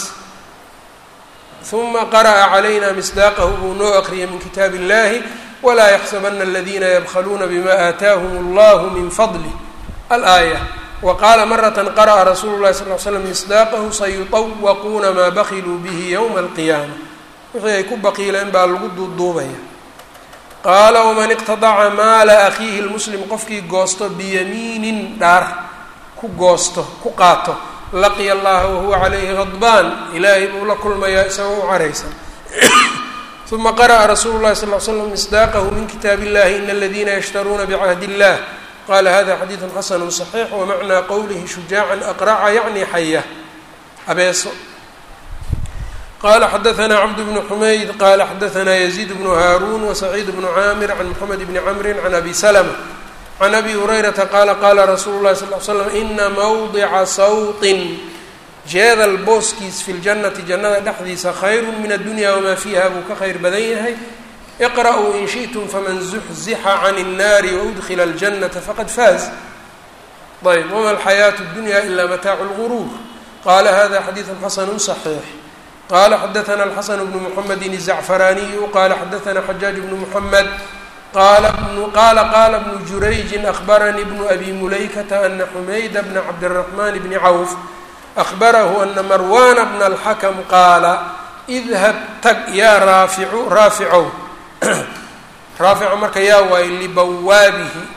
uma qara'a calayna misdaaqahu buu noo aqriyay min kitaabi illahi walaa yaxsabana aladiina yabkhaluuna bima aataahum allahu min fadlih alaaya wa qaala marata qara'a rasuulu llahi sal l slam misdaaqahu sayuطawaquuna maa bakiluu bihi yowma alqiyaama wixii ay ku baqiileen baa lagu duuduubaya qaala waman iqtadaca maala akhiihi lmuslim qofkii goosto biyamiinin dhaar ku goosto ku qaato laqiya allaha wahuwa calayhi hadbaan ilaahay buu la kulmayaa isagoo u caraysan uma qara'a rasuulu llahi sal l slam misdaaqahu min kitaabi illahi ina aladiina yashtaruuna bicahdi illah qala hada xadiidu xasanu صaxiix wamacnaa qowlihi shujaacan aqraca yacni xaya abeeso qala xadaثna cabd bn xumayd qala xadaثna yaziid bnu haaruun wasaciid bnu caamir can mxamed bni camri can abi slma can abi hurayrata qaala qaala rasuulu lahi sal l slam ina mawdica sawطin jeedal booskiis fi ljannati jannada dhexdiisa khayru min addunya wamaa fiiha buu ka khayr badan yahay iqra'uu in shiئtum faman zuxzixa can الnaari waudkila اljannata faqad faaz ayb wama alxayaaةu اdunya ila mataacu اlguruur qala hada xadiiثu xasanu صaxiix qala xadaثna alxasan bnu mxamedi الzacfaraaniyu qala xadaثna xajaaj bnu mxamed qala qala qala bnu jurayji akhbaranii bnu abi mulaykata ana xumayda bna cabdالraxman bni cawf ahbarahu ana marwana bna اlxakm qaala idhab tag yaa raaficu raaficow raafico marka yaa waayo libawaabihi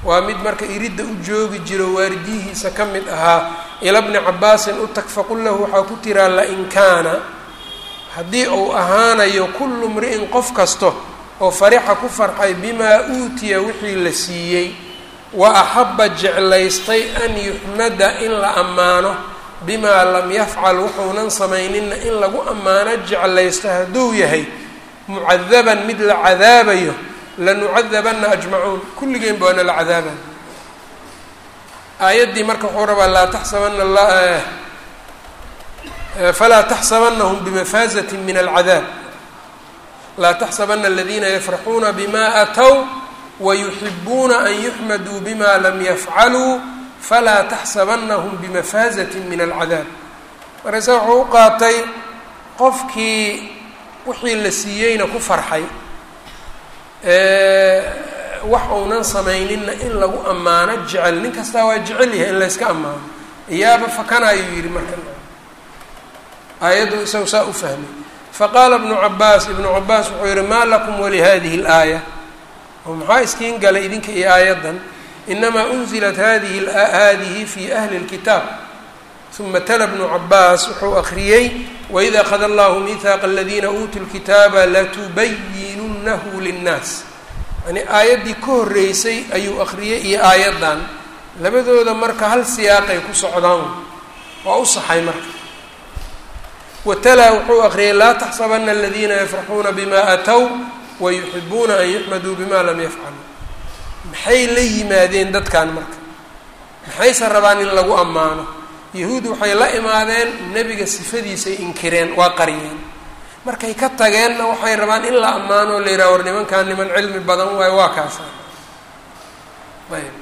waa mid marka iridda u joogi jiro waaridiyihiisa ka mid ahaa ila bni cabaasin u tag faqul lahu waxaa ku tiraa lain kaana haddii uu ahaanayo kullu mri'in qof kasto oo farixa ku farxay bimaa uutiya wixii la siiyey wa axabba jeclaystay an yuxmada in la ammaano bimaa lam yafcal wuxuunan samayninna in lagu ammaano jeclaysto hadduu yahay mucadaban mid la cadaabayo lanucadabanna ajmacuun kulligeenba waana la cadaabay aayaddii marka wuxuu rabaa laa taxsabana la falaa taxsabanahum bimafaazatin min alcadaab laa taxsabana aladiina yafraxuuna bima aatow wayuxibuuna an yuxmaduu bima lam yafcaluu falaa taxsabanahum bimafaazatin min alcadaab markaase wuxuu u qaatay qofkii wixii la siiyeyna ku farxay wax uunan samayninna in lagu ammaano jecel nin kastaa waa jecel yahay in layska ammaano iyaaba fakana ayuu yidhi marka aayaddu isagu saa u fahmay faqaala ibnu cabaas ibnu cabaas wuxuu yihi maa lakum walihadihi اlaaya oo maxaa iskiin galay idinka iyo aayaddan inamaa unzilat hadihi hadihi fi ahli اlkitaab uma tala bnu cabaas wuxuu akriyey waid akhada allahu mihaaqa aladiina uutuu lkitaaba latubayinunahu linnaas yani aayaddii ka horreysay ayuu akriyey iyo aayaddan labadooda marka hal siyaaqay ku socdaan waa u saxay marka watalaa wuxuu akriyay laa taxsabana aladiina yafraxuuna bima aatow wayuxibuuna an yuxmaduu bima lam yafcaluu maxay la yimaadeen dadkan marka maxayse rabaan in lagu ammaano yahuud waxay la imaadeen nebiga sifadiisay inkireen waa qariyeen markay ka tageenna waxay rabaan in la ammaano la yidhaha war nimankaan niman cilmi badan waayo waa kaasa ayb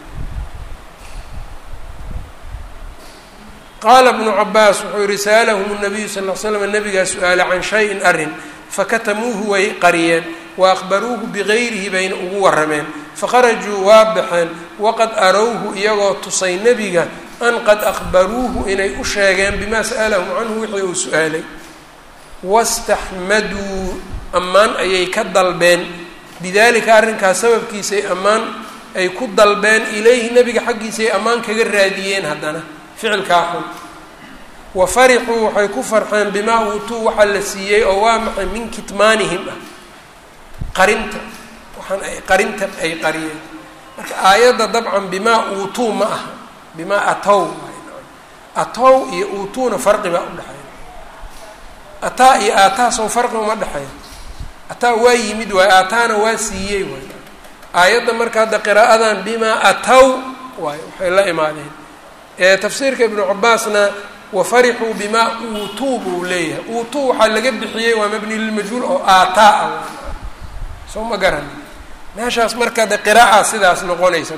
qaala bnu cabaas wuxuu yihi sa'alahum nabiyu sal l slam nabigaa su-aala can shayin arrin fakatamuuhu way qariyeen wa akhbaruuhu bigayrihi bayna ugu warrameen fakharajuu waa baxeen waqad arowhu iyagoo tusay nebiga an qad akhbaruuhu inay u sheegeen bimaa sa'alahum canhu wixii uu su-aalay wastaxmaduu ammaan ayay ka dalbeen bidalika arrinkaas sababkiisay ammaan ay ku dalbeen ilayhi nebiga xaggiisay ammaan kaga raadiyeen haddana ficilkaa xun wa farixuu waxay ku farxeen bimaa uutuu waxaa la siiyey oo waa maxay min kitmaanihim ah qarinta waxaan ay qarinta ay qariyeen marka aayadda dabcan bimaa uutuu ma aha bimaa atow atow iyo uutuuna farqi baa udhexeeya ataa iyo aataa sow farqi uma dhexeeya ataa waa yimid waay aataana waa siiyey waay aayadda marka hadda qiraa'adan bimaa atow waay waxay la imaadeen tafsiirka ibnu cabaasna wafarixuu bimaa uutuu buu leeyahay uutuu waxaa laga bixiyey waa mabni lilmajhuul oo aataa ah soo ma garan meeshaas marka de qiraa'a sidaas noqonaysa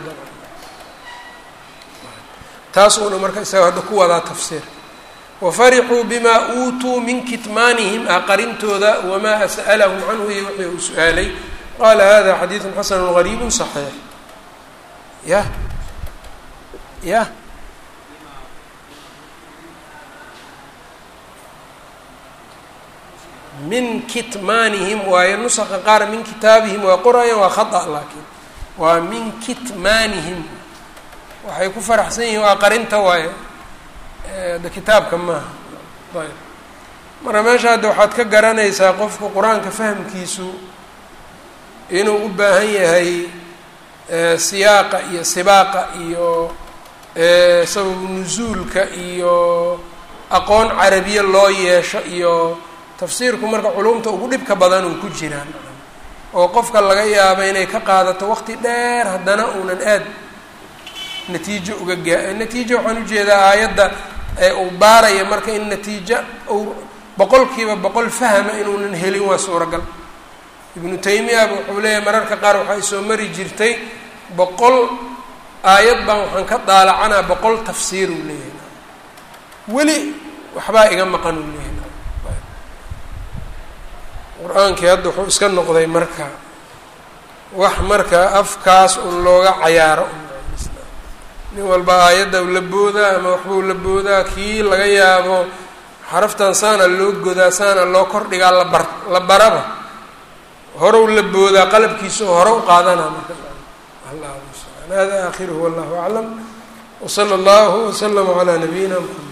taasuuna marka isaga hadda ku wadaa tafsiir wafarixuu bimaa uutuu min kitmaanihim ah qarintooda wamaa sa'alahum canhu iyo wixii uu su-aalay qaala hada xadiidu xasanu gariibu صaxiix yah yah min kitmaanihim waayo nusaqa qaar min kitaabihim waa qorayaan waa khata laakiin waa min kitmaanihim waxay ku faraxsan yihiin waa qarinta waayo de kitaabka maaha ayb marka meesha hadda waxaad ka garanaysaa qofku qur-aanka fahamkiisu inuu u baahan yahay siyaaqa iyo sibaaqa iyo sababu nusuulka iyo aqoon carabiye loo yeesho iyo tafsiirku marka culumta ugu dhibka badan uu ku jiraan oo qofka laga yaabo inay ka qaadato waqti dheer haddana uunan aad natiijo uga gaa natiijo waxaan ujeedaa aayadda ee uu baaraya marka in natiijo uu boqolkiiba boqol fahma inuunan helin waa suuragal ibnu taymiyaba wuxuu leeyahay mararka qaar waxaa isoo mari jirtay boqol aayad baan waxaan ka daalacanaa boqol tafsiir uu leeyahay weli waxbaa iga maqan uu leeyahay qur-aankii hadda wuxuu iska noqday marka wax marka afkaas un looga cayaaro nin walba aayadda la boodaa ama waxbuu la boodaa kii laga yaabo xaraftan saana loo godaa saana loo kordhigaa labar la baraba horew la boodaa qalabkiisa oo hore u qaadanaa marka hada aakhiruhu wallahu aclam wsala allahu wslama calaa nabiyina mxamed